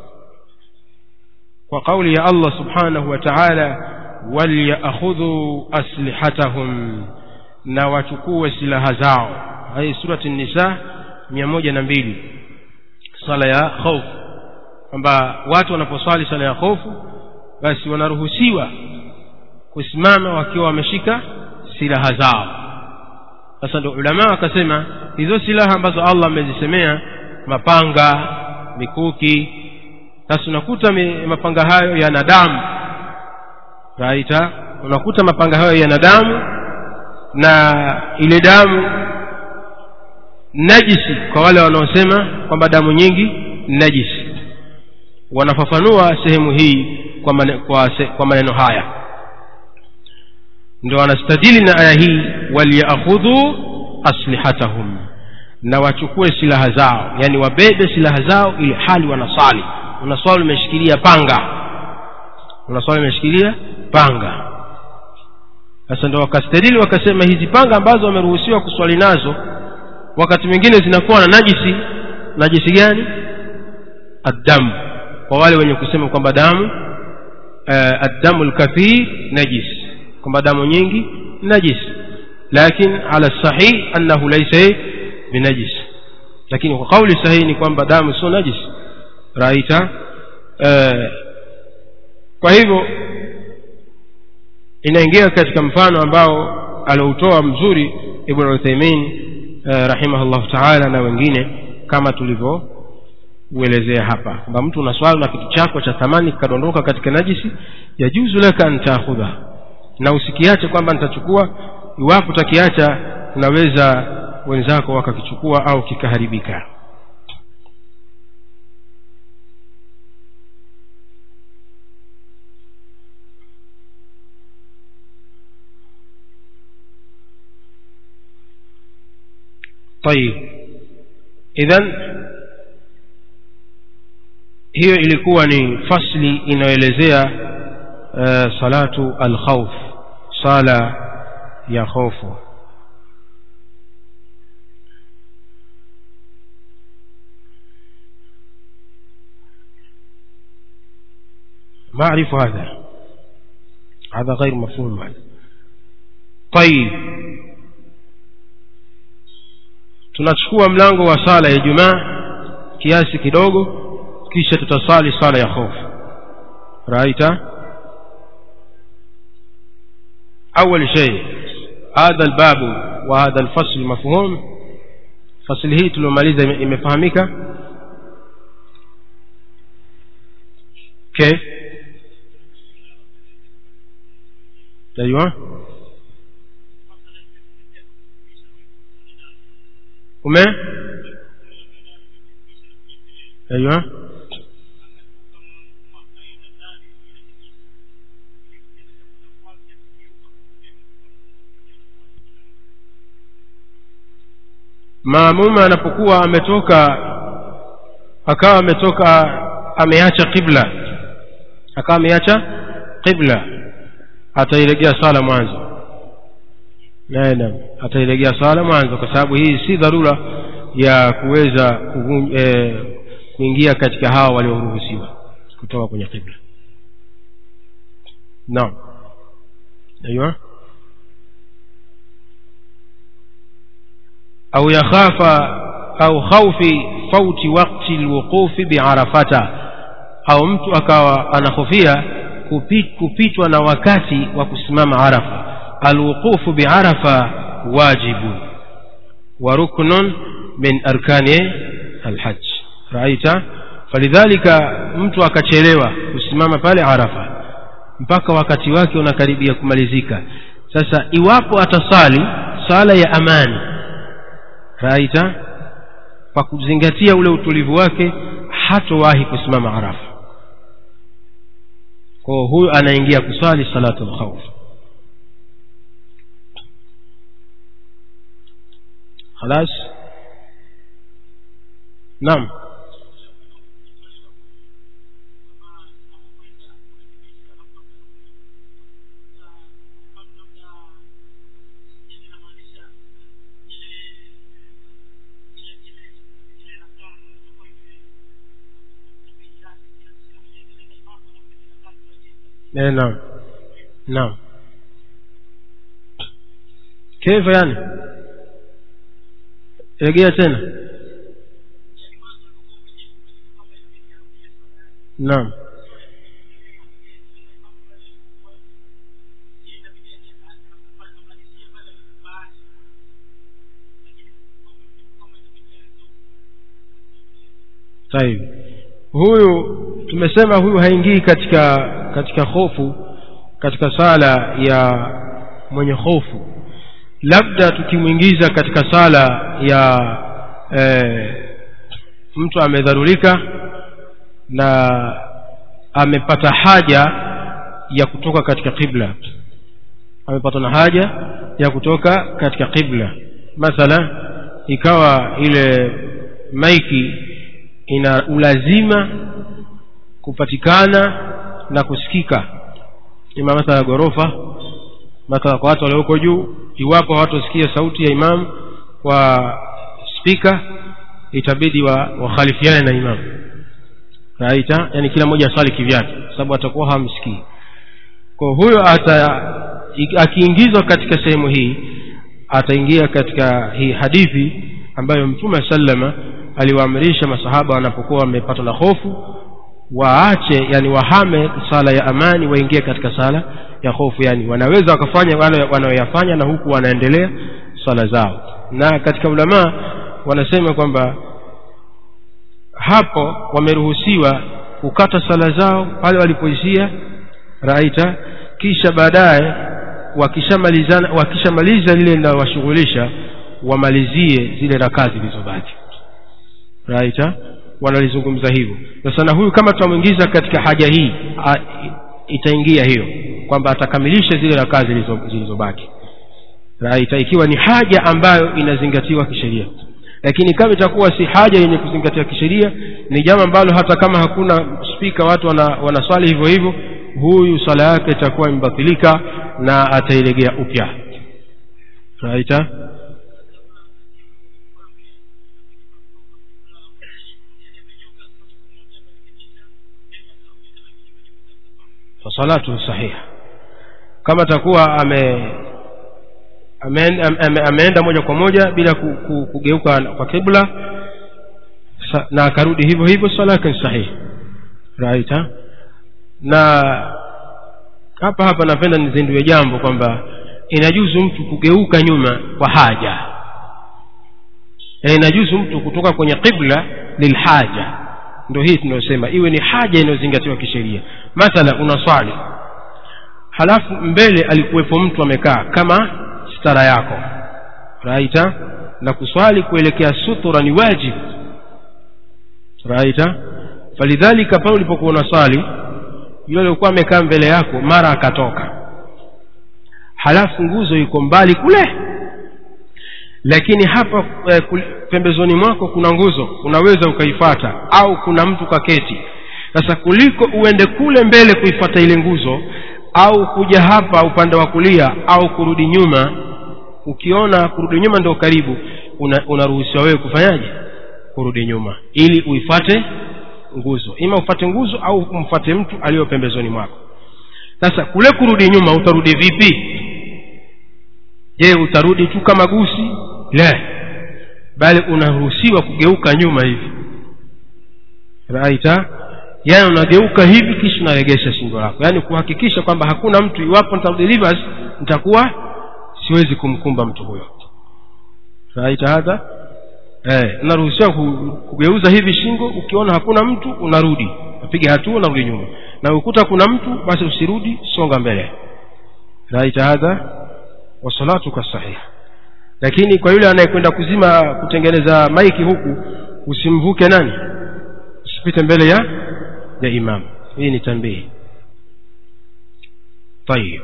kwa kauli ya Allah subhanahu wa ta'ala walyakhudhu aslihatahum na wachukue silaha zao hii surati nisa mia moja na mbili sala ya hofu kwamba watu wanaposwali sala ya hofu basi wanaruhusiwa kusimama wakiwa wameshika silaha zao sasa ndio ulama wakasema hizo silaha ambazo allah amezisemea mapanga mikuki sasa unakuta mapanga hayo yana damu raita unakuta mapanga hayo yana damu na ile damu najisi kwa wale wanaosema kwamba damu nyingi najisi wanafafanua sehemu hii kwa, mane, kwa, se, kwa maneno haya ndio wanastadili na aya hii waliyakhudhu aslihatahum na wachukue silaha zao yani wabebe silaha zao ili hali wanasali unaswali umeshikilia panga unaswali umeshikilia panga sasa ndo wakastadili wakasema hizi panga ambazo wameruhusiwa kuswali nazo wakati mwingine zinakuwa na najisi najisi gani addamu kwa wale wenye kusema kwamba damu uh, addamu lkathir najis kwamba damu nyingi najis lakin ala sahih annahu laisa binajis lakini kwa kauli sahihi ni kwamba damu sio najis raita uh, kwa hivyo inaingia katika mfano ambao alioutoa mzuri ibn uthaimin uh, rahimahullahu taala na wengine kama tulivyouelezea hapa kwamba mtu unaswali na kitu chako cha thamani kikadondoka katika najisi yajuzu laka an taakhudha na usikiache kwamba nitachukua iwapo utakiacha unaweza wenzako wakakichukua au kikaharibika طيب idhan hiyo ilikuwa ni fasli inayoelezea uh, salatu alkhawf sala ya khofu ما أعرف هذا هذا غير مفهوم هذا طيب tunachukua mlango wa sala ya Ijumaa kiasi kidogo kisha tutasali sala ya hofu raita أول شيء هذا الباب وهذا الفصل مفهوم فصل hii tuliomaliza imefahamika كيف ايوه ume ايوه maamuma anapokuwa ametoka akawa ametoka ameacha qibla akawa ameacha qibla atailegea sala mwanzo naam atailegea sala mwanzo kwa sababu hii si dharura ya kuweza kuvun, eh, kuingia katika hawa walioruhusiwa kutoka kwenye qibla naam ايوه au yakhafa au khaufi fauti wakti lwuqufi biarafata au mtu akawa anahofia kupit, kupitwa na wakati wa kusimama arafa alwuqufu biarafa wajibu wa ruknun min arkani alhaj raita falidhalika mtu akachelewa kusimama pale arafa mpaka wakati wake unakaribia kumalizika sasa iwapo atasali sala ya amani raita kwa kuzingatia ule utulivu wake hatowahi kusimama arafa kwa huyu anaingia kusali salatu lkhauf خلاص نعم ايه نعم نعم كيف يعني rejea tena naam طيب huyu tumesema huyu haingii katika katika hofu katika sala ya mwenye hofu labda tukimwingiza katika sala ya e, mtu amedharurika na amepata haja ya kutoka katika qibla amepata na haja ya kutoka katika qibla mathala ikawa ile maiki ina ulazima kupatikana na kusikika ima mathala ghorofa mathala kwa watu walioko juu iwapo hawatosikia sauti ya imamu kwa spika itabidi wa wakhalifiane na imamu raita yani kila mmoja aswali kivyake sababu atakuwa hamsikii kwa huyo ata akiingizwa katika sehemu hii ataingia katika hii hadithi ambayo mtume sallama aliwaamrisha masahaba wanapokuwa wamepatwa na hofu waache yani wahame sala ya amani waingie katika sala ya hofu yani wanaweza wakafanya wale wanaoyafanya na huku wanaendelea swala zao na katika ulamaa wanasema kwamba hapo wameruhusiwa kukata sala zao pale walipoishia raita kisha baadaye wakishamalizana wakishamaliza lile linalowashughulisha wamalizie zile rakaa zilizobaki raita wanalizungumza hivyo sasa na huyu kama tutamwingiza katika haja hii a, itaingia hiyo kwamba atakamilisha zile rakaa zilizobaki raita ikiwa ni haja ambayo inazingatiwa kisheria lakini kama itakuwa si haja yenye kuzingatiwa kisheria ni jambo ambalo hata kama hakuna spika watu wana, wanaswali hivyo hivyo huyu swala yake itakuwa imebatilika na atailegea upya raita fasalatu sahiha kama atakuwa ame ameenda, ame, ameenda moja kwa moja bila ku, ku, kugeuka kwa kibla na akarudi hivyo hivyo swala yake ni sahihi right ha? na hapa hapa napenda nizindue jambo kwamba inajuzu mtu kugeuka nyuma kwa haja na inajuzu mtu kutoka kwenye qibla lilhaja ndio hii tunayosema iwe ni haja inayozingatiwa kisheria mathala unaswali halafu mbele alikuwepo mtu amekaa kama stara yako raita na kuswali kuelekea sutura ni wajibu raita falidhalika pale ulipokuwa unaswali yule aliokuwa amekaa mbele yako mara akatoka halafu nguzo iko mbali kule lakini hapa eh, pembezoni mwako kuna nguzo unaweza ukaifata au kuna mtu kaketi sasa kuliko uende kule mbele kuifata ile nguzo au kuja hapa upande wa kulia au kurudi nyuma ukiona kurudi nyuma ndio karibu unaruhusiwa una wewe kufanyaje kurudi nyuma ili uifate nguzo ima ufate nguzo au umfate mtu aliyo pembezoni mwako sasa kule kurudi nyuma utarudi vipi je utarudi tu kama gusi la bali unaruhusiwa kugeuka nyuma hivi raita yaani unageuka hivi kisha unaregesha shingo lako yaani kuhakikisha kwamba hakuna mtu iwapo nitarudi reverse nitakuwa siwezi kumkumba mtu huyo raita hadha eh, unaruhusiwa kugeuza hivi shingo ukiona hakuna mtu unarudi unapiga hatua unarudi nyuma na ukuta kuna mtu basi usirudi songa mbele raita hadha wasalatuka sahiha lakini kwa yule anayekwenda kuzima kutengeneza maiki huku usimvuke nani usipite mbele ya ya imam hii ni tambihi طيب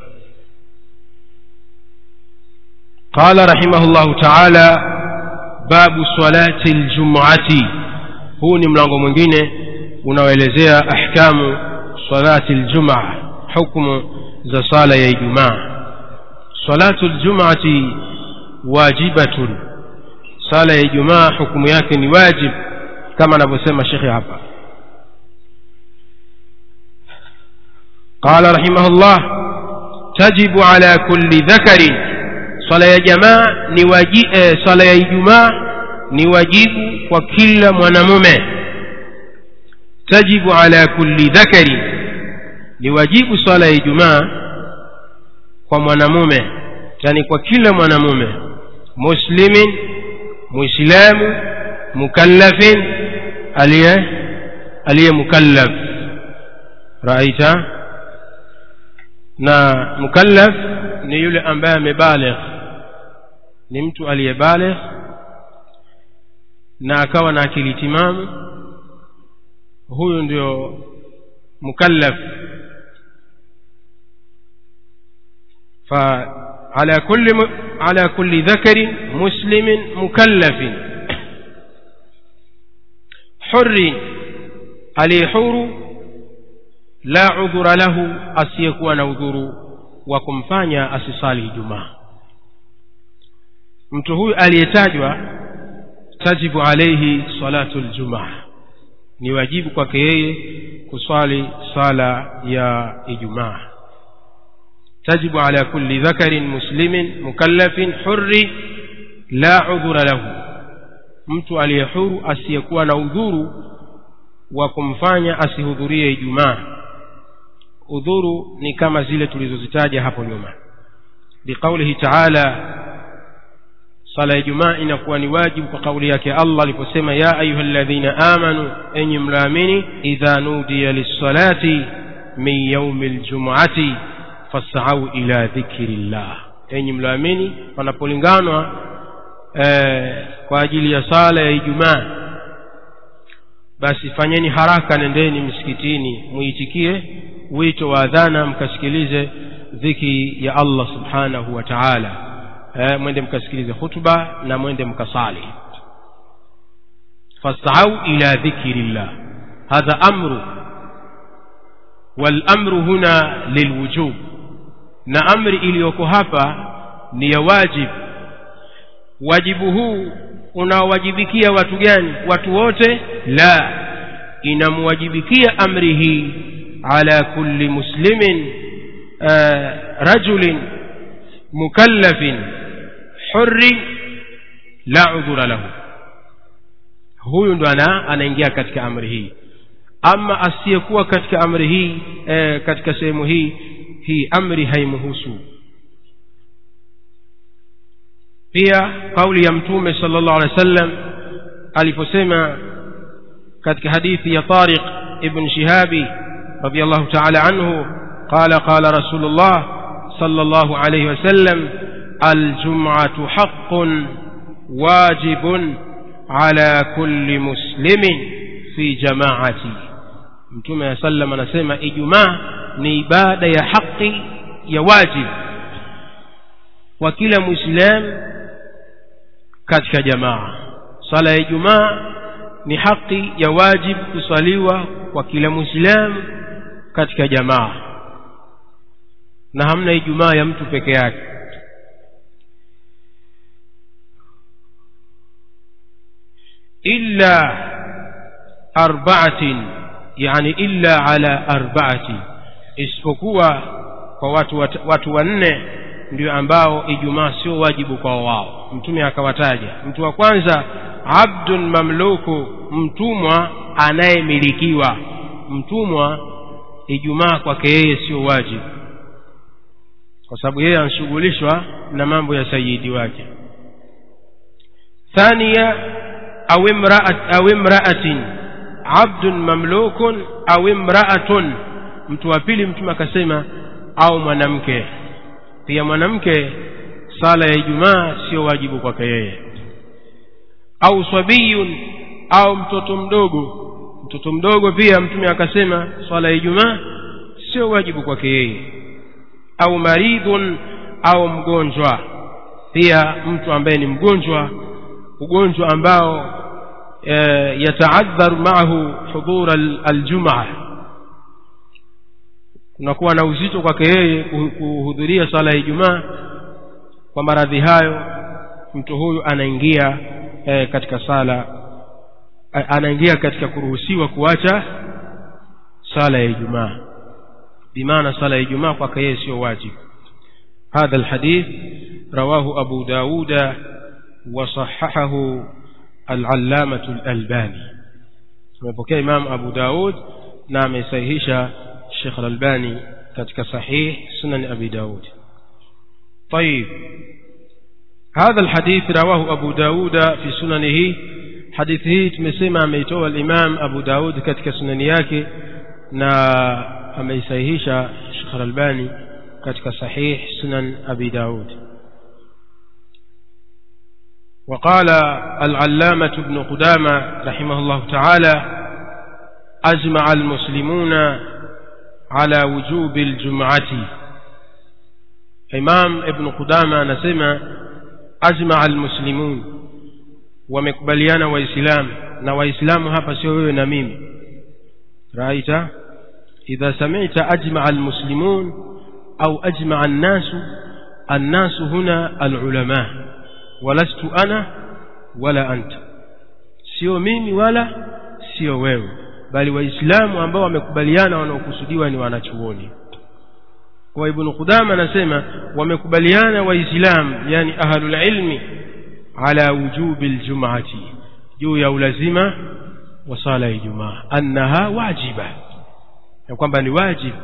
قال رحمه الله تعالى باب صلاة الجمعة huu ni mlango mwingine unaoelezea ahkamu salati ljumaa hukmu za sala ya ijumaa salatu ljumati wajibatun sala ya ijumaa hukumu yake ni wajib kama anavyosema shekhe hapa قال رحمه الله تجب على كل ذكر صلاة يا جماعة نواجي صلاة يا جماعة نواجب وكل منمومة تجب على كل ذكر نواجب صلاة يا جماعة ومنمومة يعني وكل منمومة مسلم مسلم مكلف عليه عليه مكلف رأيت na mukallaf ni yule ambaye amebaligh ni mtu aliyebale na akawa na akili timamu huyu ndio mukallaf فعلى كل م... على كل ذكر مسلم مكلف حر عليه حور لا عذر له asiyekuwa na udhuru wa kumfanya asisali jumaa mtu huyu aliyetajwa tajibu alaihi salatu ljumaa ni wajibu kwake yeye kuswali sala ya ijumaa tajibu ala kulli dhakarin muslimin mukallafin hurri la udhura lahu mtu aliyehuru asiyekuwa na udhuru wa kumfanya asihudhurie ijumaa udhuru ni kama zile tulizozitaja hapo nyuma biqaulihi taala sala ya jumaa inakuwa ni wajibu kwa kauli yake allah aliposema ya ayuha ladhina amanu enyi mlaamini idha nudiya lissalati min yaumi ljumuati fasau ila dhikri llah enyi mlaamini panapolinganwa eh, kwa ajili ya sala ya ijumaa basi fanyeni haraka nendeni msikitini muitikie wito wa adhana mkasikilize dhiki ya allah subhanahu wa taala eh, mwende mkasikilize khutba na mwende mkasali fasau ila dhikri llah hadha amru walamru huna lilwujub na amri iliyoko hapa ni ya wajib wajibu huu unaowajibikia watu gani watu wote la inamwajibikia amri hii ala kulli muslimin uh, rajulin mukallafin hurri la udhura lahu huyu ndo ana anaingia katika amri hii ama asiyekuwa katika amri hii eh, katika sehemu hii hii amri haimhusu pia kauli ya mtume sala llahu alehi wa sallam aliposema katika hadithi ya tariq ibn shihabi رضي الله تعالى عنه قال قال رسول الله صلى الله عليه وسلم الجمعة حق واجب على كل مسلم في جماعتي mtume aa sallam anasema ijumaa ni ibada ya haki ya wajib kwa kila mwislamu katika jamaa sala ya ijumaa ni haki ya wajib kusaliwa kwa kila mwislamu katika jamaa na hamna ijumaa ya mtu peke yake illa arbaatin yani illa ala arbaati isipokuwa kwa watu wat, watu wanne ndio ambao ijumaa sio wajibu kwa wao mtume akawataja mtu wa kwanza abdun mamluku mtumwa anayemilikiwa mtumwa ijumaa kwake yeye sio wajibu kwa sababu yeye anashughulishwa na mambo ya sayidi wake thania au imraat au imraatin abdun mamlukun au imraatun mtu wa pili mtume akasema au mwanamke pia mwanamke sala ya ijumaa sio wajibu kwake yeye au swabiyun au mtoto mdogo mtoto mdogo pia mtume akasema swala ya ijumaa sio wajibu kwake yeye au maridhun au mgonjwa pia mtu ambaye ni mgonjwa ugonjwa ambao e, yataadhar maahu hudhur aljumaa kunakuwa na uzito kwake yeye kuhudhuria sala ya ijumaa kwa maradhi hayo mtu huyu anaingia e, katika sala anaingia katika kuruhusiwa kuacha sala ya ijumaa bimaana sala ya ijumaa kwake yeye sio wajibu hadha alhadith rawahu abu dauda وصححه العلامة الألباني tumepokea imam abu daud na amesahihisha shekh alalbani katika sahih sunan abi daud طيب هذا الحديث رواه أبو داود في سننه حديثه tumesema ameitoa الإمام أبو داود katika sunani yake na ameisahihisha Sheikh Al-Albani katika sahih sunan Abi Daud وقال العلامة ابن قدامة رحمه الله تعالى أجمع المسلمون على وجوب الجمعة إمام ابن قدامة نسمى أجمع المسلمون ومكبليان وإسلام na waislamu hapa sio wewe na mimi raita idha sami'ta ajma'a almuslimun au ajma'a an-nasu an-nasu huna al-ulama walastu ana wala anta sio mimi wala sio wewe bali waislamu ambao wamekubaliana wanaokusudiwa ni wanachuoni kwa ibn qudama anasema wamekubaliana waislamu yani ahlul ilmi ala wujubi aljum'ati juu ya ulazima wa sala ya ijumaa annaha wajiba ya kwamba ni wajibu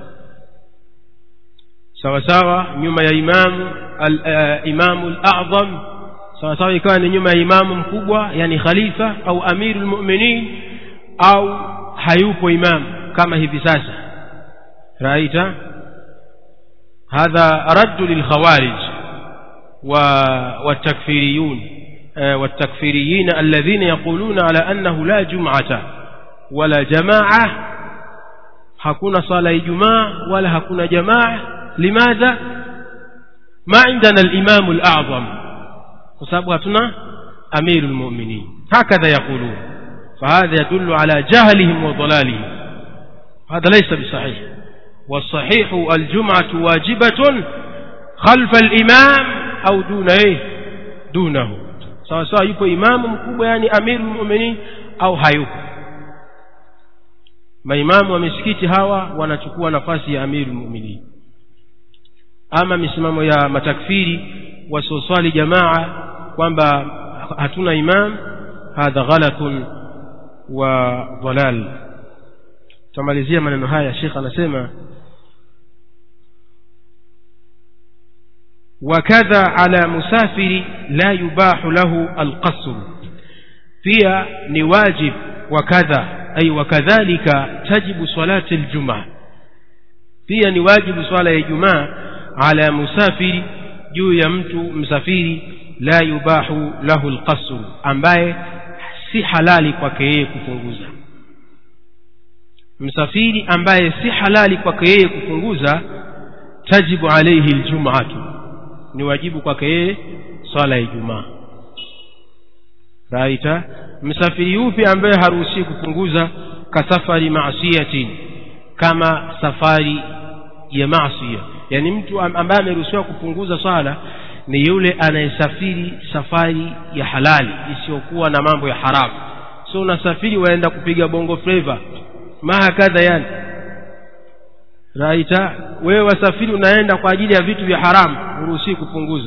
sawa sawa nyuma ya imamu al-imamu al-a'zam sawa sawa ikawa ni nyuma ya imamu mkubwa yani khalifa au amirul mu'minin au hayupo imamu kama hivi sasa raita hadha raddu lilkhawarij wa watakfiriyun والتكفيريين الذين يقولون على أنه لا جمعة ولا جماعة hakuna swala ya ijumaa wala hakuna jamaa limadha ma indana al-imam al-a'zam kwa sababu hatuna amiru al-mu'minin hakadha yaqulun فهذا يدل على جهلهم وضلالهم هذا ليس بصحيح والصحيح الجمعة واجبة خلف الإمام أو دون إيه دونه سواء سواء يكون إمام مكوب يعني أمير المؤمنين أو hayupo maimamu wa misikiti hawa wanachukua nafasi ya amiru mu'minin ama misimamo ya matakfiri wasioswali jamaa kwamba hatuna imam hadha ghalatun wa dhalal tamalizia maneno haya shekh anasema وكذا على مسافر لا يباح له القصر pia ni wajib wakadha ay wakadhalika tajibu salati aljumaa pia ni wajibu swala ya ijumaa ala musafiri juu ya mtu msafiri la yubahu lahu alqasr ambaye si halali kwake yeye kupunguza msafiri ambaye si halali kwake yeye kupunguza tajibu alayhi aljumaatu ni wajibu kwake yeye swala ya ijumaa raita msafiri yupi ambaye haruhusiwi kupunguza kasafari maasiyatin kama safari ya maasiya yani mtu ambaye ameruhusiwa kupunguza swala ni yule anayesafiri safari ya halali isiyokuwa na mambo ya haramu so unasafiri waenda kupiga bongo flava mahakadha yani raita wewe wasafiri unaenda kwa ajili ya vitu vya haramu huruhusiwi kupunguza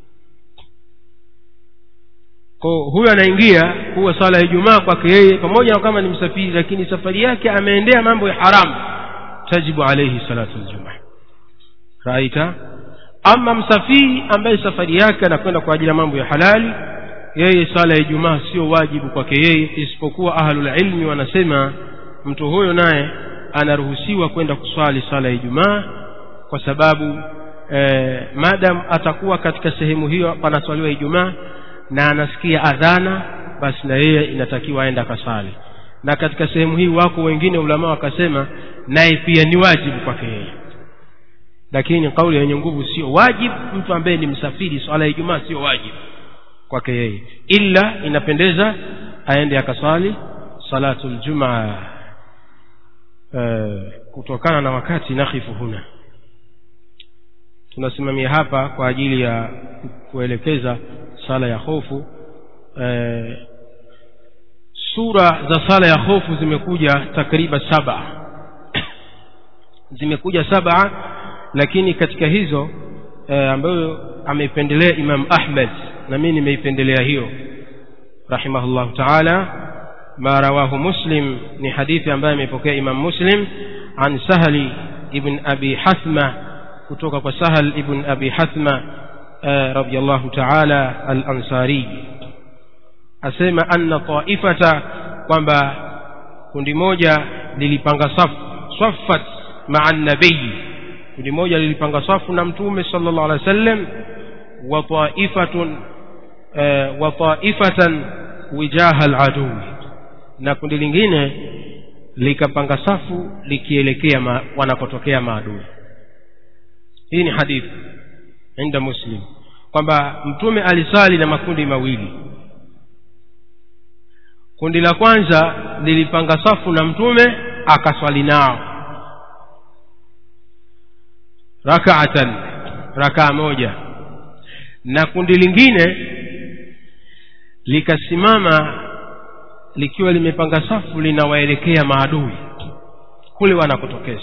kwa huyo anaingia huwa swala ya Ijumaa kwake yeye pamoja na kama ni msafiri lakini safari yake ameendea mambo ya haramu tajibu alayhi salatu aljumaa raita ama msafiri ambaye safari yake anakwenda kwa ajili ya mambo ya halali yeye swala ya Ijumaa sio wajibu kwake yeye isipokuwa ahlul ilmi wanasema mtu huyo naye anaruhusiwa kwenda kuswali swala ya Ijumaa kwa sababu eh, madam atakuwa katika sehemu hiyo panaswaliwa Ijumaa na anasikia adhana basi na yeye inatakiwa aende akasali na katika sehemu hii wako wengine ulama wakasema naye pia ni wajibu kwake yeye lakini kauli yenye nguvu sio wajibu mtu ambaye ni msafiri swala ya Ijumaa sio wajibu kwake yeye ila inapendeza aende akaswali salatul jumaa uh, kutokana na wakati nakhifu huna tunasimamia hapa kwa ajili ya kuelekeza sala ya hofu e, sura za sala ya hofu zimekuja takriban saba zimekuja saba lakini katika hizo e, ambayo ameipendelea Imam Ahmad na mimi nimeipendelea hiyo rahimahullah ta'ala ma rawahu muslim ni hadithi ambayo amepokea Imam Muslim an Sahli ibn Abi Hathma kutoka kwa Sahal ibn Abi Hathma رضي الله تعالى الأنصاري asema anna taifata kwamba kundi moja lilipanga safu saffat maa nabii kundi moja lilipanga safu na mtume sallallahu alaihi wasallam wa taifatun e, wa taifatan wijaha aladui na kundi lingine likapanga safu likielekea ma, wanapotokea maadui hii ni hadithi inda muslim kwamba mtume alisali na makundi mawili kundi la kwanza lilipanga safu na mtume akaswali nao rakaatan rakaa moja na kundi lingine likasimama likiwa limepanga safu linawaelekea maadui kule wanakotokeza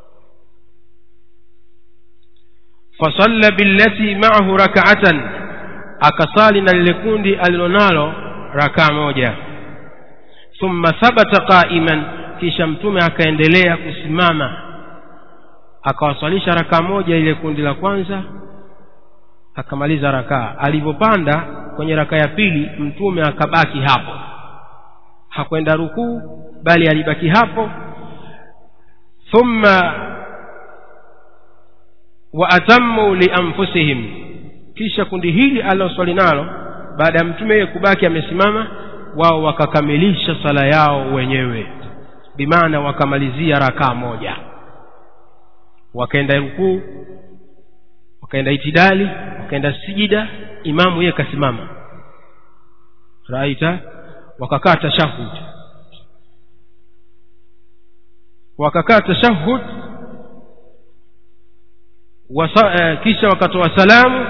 fasalla billati maahu rakaatan akasali na lile kundi alilonalo rakaa moja thumma thabata qaiman kisha mtume akaendelea kusimama akawaswalisha rakaa moja ile kundi la kwanza akamaliza rakaa alivyopanda kwenye rakaa ya pili mtume akabaki hapo hakwenda rukuu bali alibaki hapo thumma wa atammu lianfusihim kisha kundi hili aliloswali nalo baada ya mtume yeye kubaki amesimama wao wakakamilisha sala yao wenyewe bimaana wakamalizia rakaa moja wakaenda rukuu wakaenda itidali wakaenda sijida imamu yeye kasimama raita wakakaa tashahud wakakaa tashahud wasa, eh, kisha wakatoa salamu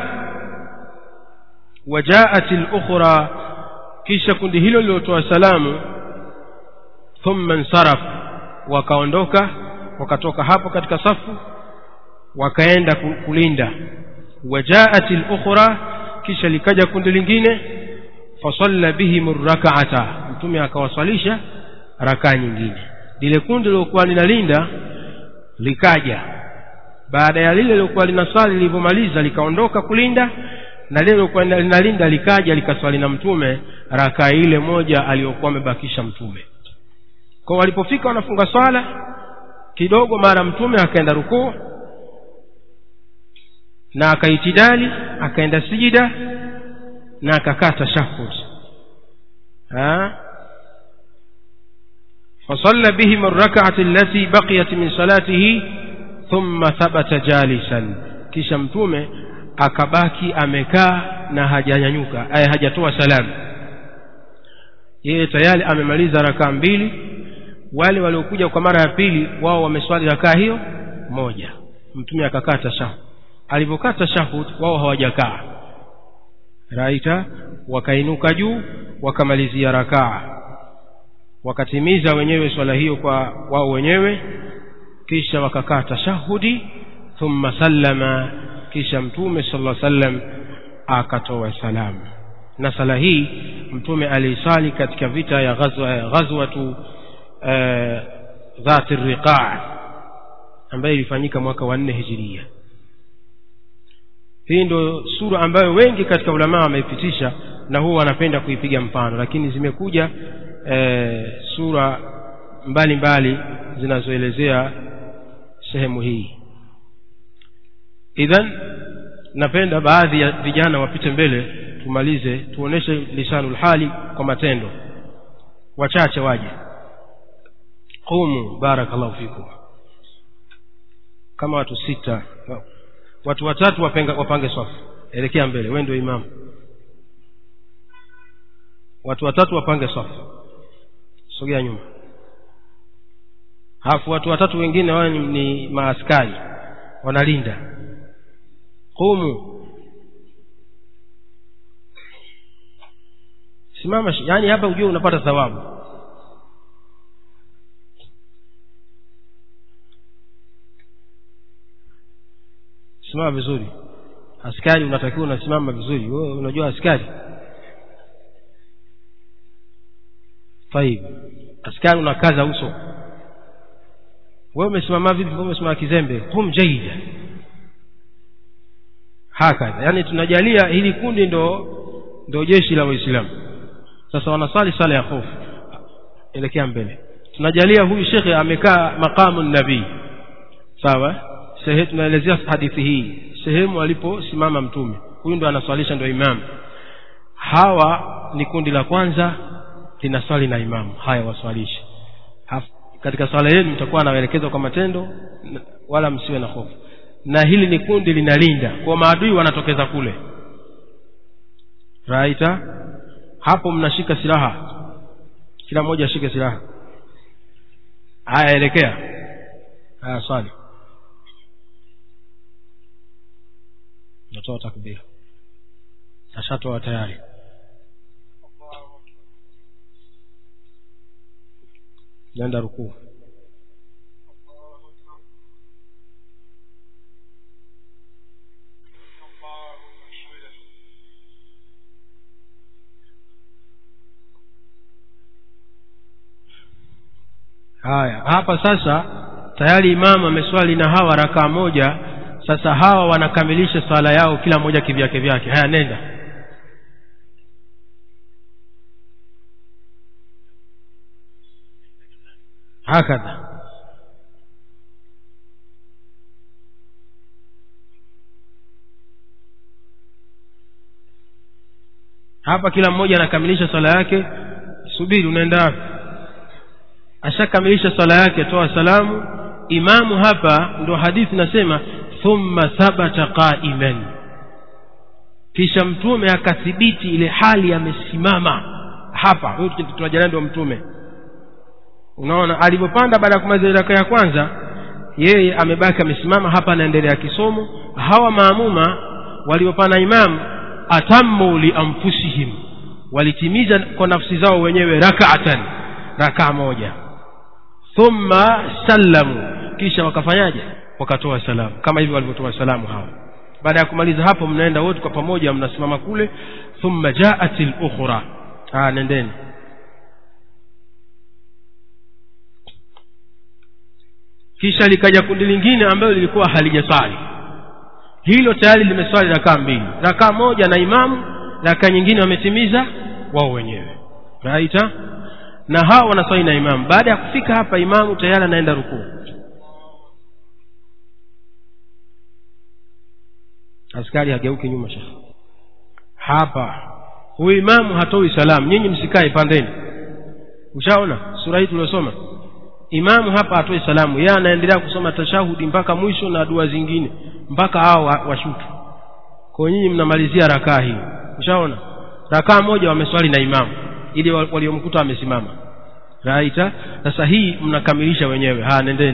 wajaat lukhra kisha kundi hilo lilotoa salamu thumma nsaraf wakaondoka wakatoka hapo katika safu wakaenda kulinda wajaat lukhra kisha likaja kundi lingine fasalla bihim rakaata mtume akawaswalisha rakaa nyingine lile kundi lilokuwa linalinda likaja baada ya lile lilokuwa linaswali lilivyomaliza likaondoka kulinda na lile lilokuwa linalinda likaja likaswali na mtume rakaa ile moja aliyokuwa amebakisha mtume kwa walipofika wanafunga swala kidogo mara mtume akaenda rukuu na akaitidali akaenda sijida na akakaa tashahud فصلى بهم الركعة التي بقيت من صلاته ثم ثبت جالسا kisha mtume akabaki amekaa na hajanyanyuka aya hajatoa salamu yeye tayari amemaliza rakaa mbili wale waliokuja kwa mara ya pili wao wameswali rakaa hiyo moja mtume akakaa tashahud alivyokaa tashahud wao hawajakaa raita wakainuka juu wakamalizia rakaa wakatimiza wenyewe swala hiyo kwa wao wenyewe kisha wakakaa tashahudi thumma sallama kisha mtume sala sallam akatoa salamu na sala hii mtume aliisali katika vita ya ghazwatu uh, dhati riqaa ambayo ilifanyika mwaka wa nne hijiria hii ndo sura ambayo wengi katika ulamaa wameipitisha na huwa wanapenda kuipiga mfano lakini zimekuja e, sura mbalimbali zinazoelezea sehemu hii idhan napenda baadhi ya vijana wapite mbele tumalize tuoneshe lisanul hali kwa matendo wachache waje qumu barakallahu fikum kama watu sita watu watatu wapenga, wapange swafu elekea mbele wewe ndio imamu watu watatu wapange swafu sogea nyuma halafu watu watatu wengine wao ni, ni maaskari wanalinda qumu simama yaani hapa ujue unapata thawabu simama vizuri askari unatakiwa unasimama vizuri wewe unajua askari taib askari unakaza uso wewe umesimama vipi wewe umesimama kizembe hum jaida hakadha yaani tunajalia hili kundi ndo ndo jeshi la waislamu sasa wanasali sala ya hofu elekea mbele tunajalia huyu shekhe amekaa maqamu nabii sawa sehe tunaelezea hadithi hii sehemu aliposimama mtume huyu ndo anaswalisha ndo imamu hawa ni kundi la kwanza linaswali na imamu haya waswalishe Haf- katika swala yenu mtakuwa nawaelekeza kwa matendo n- wala msiwe na hofu na hili ni kundi linalinda kwa maadui wanatokeza kule raita hapo mnashika silaha kila mmoja ashike silaha haya elekea haya swali natoa takbira ashatoa tayari nenda rukuu haya hapa sasa tayari imamu ameswali na hawa rakaa moja sasa hawa wanakamilisha swala yao kila mmoja kivyake vyake haya nenda hakadha hapa kila mmoja anakamilisha swala yake subiri unaenda wapi ashakamilisha swala yake toa salamu imamu hapa ndo hadithi nasema thumma thabata qaiman kisha mtume akathibiti ile hali amesimama hapa huyu tunajana ndio mtume unaona alivyopanda baada ya kumaliza raka ya kwanza yeye amebaki amesimama hapa anaendelea kisomo hawa maamuma waliopanda imamu atammu lianfusihim walitimiza kwa nafsi zao wenyewe rakaatan rakaa moja thumma sallamu kisha wakafanyaje wakatoa salamu kama hivyo walivyotoa salamu hawa baada ya kumaliza hapo mnaenda wote kwa pamoja mnasimama kule thumma jaat lukhra ah nendeni kisha likaja kundi lingine ambalo lilikuwa halijaswali hilo tayari limeswali rakaa mbili rakaa moja na imamu rakaa nyingine wametimiza wao wenyewe raita na hawa wanaswali na imamu baada ya kufika hapa imamu tayari anaenda rukuu askari hageuki nyuma shekhe hapa huyu imamu hatoi salamu nyinyi msikae pandeni ushaona sura hii tuliosoma imamu hapa hatoi salamu yeye anaendelea kusoma tashahudi mpaka mwisho na dua zingine mpaka hao wa- washutu kwa nyinyi mnamalizia rakaa hii ushaona rakaa moja wameswali na imamu ili wa- waliomkuta amesimama raita sasa hii mnakamilisha wenyewe haya nendeni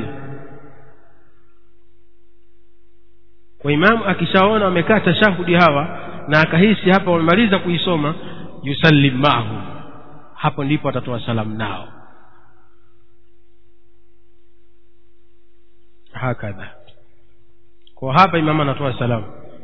kwa imamu akishaona wamekaa tashahudi hawa na akahisi hapa wamemaliza kuisoma yusallim mahu hapo ndipo atatoa salamu nao hakadha kwa hapa imamu anatoa salamu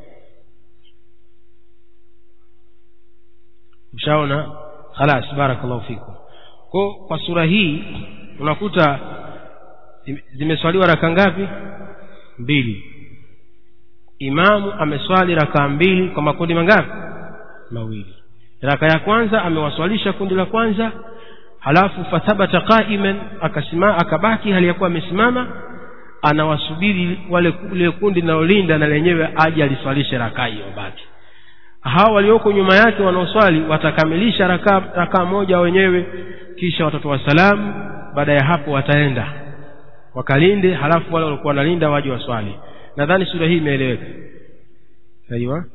ushaona khalas barakallahu fikum kwa kwa sura hii unakuta zime- zimeswaliwa raka ngapi mbili imamu ameswali rakaa mbili kwa makundi mangapi mawili raka ya kwanza amewaswalisha kundi la kwanza halafu fathabata qaiman akasima akabaki hali ya kuwa amesimama anawasubiri wale lile kundi linalolinda na lenyewe aje aliswalishe rakaa hiyo baki hawa walioko nyuma yake wanaoswali watakamilisha rakaa rakaa moja wenyewe kisha watatoa salamu baada ya hapo wataenda wakalinde halafu wale walikuwa wanalinda waje waswali nadhani sura hii imeeleweka aiwa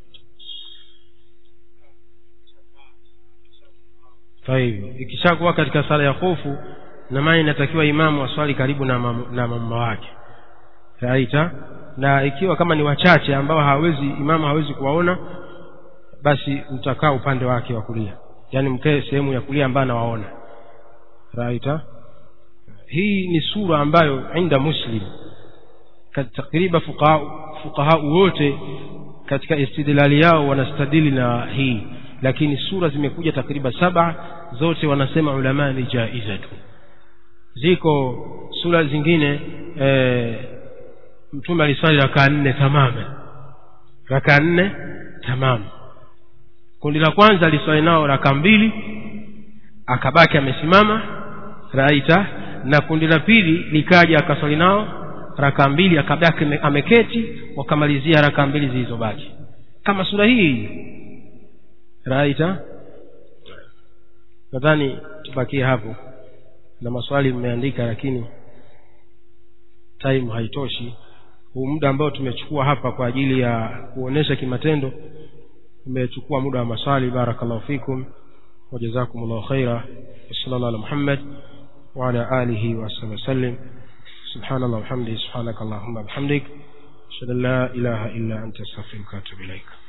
taibu ikishakuwa katika sala ya hofu na maana inatakiwa imamu aswali karibu na, mam, na mama wake raita na ikiwa kama ni wachache ambao hawezi imamu hawezi kuwaona basi mtakaa upande wake wa kulia yaani mkae sehemu ya kulia ambayo anawaona raita hii ni sura ambayo inda muslim kat- takriban fuqaha fuqaha wote katika istidlali yao wanastadili na hii lakini sura zimekuja takriban saba zote wanasema ulama ni jaizatu ziko sura zingine e, mtume aliswali rakaa nne tamaman rakaa nne tamamu kundi la kwanza aliswali nao raka mbili akabaki amesimama raita na kundi la pili likaja akaswali nao raka mbili akabaki ame- ameketi wakamalizia raka mbili zilizobaki kama sura hii raita nadhani tubakie hapo na maswali mmeandika lakini time haitoshi huu muda ambao tumechukua hapa kwa ajili ya kuonesha kimatendo umechukua muda wa maswali barakallahu fikum wajazakumullahu khaira sallallahu ala muhammad وعلى آله وصحبه وسلم سبحان الله وبحمده سبحانك اللهم وبحمدك أشهد أن لا إله إلا أنت أستغفرك وأتوب إليك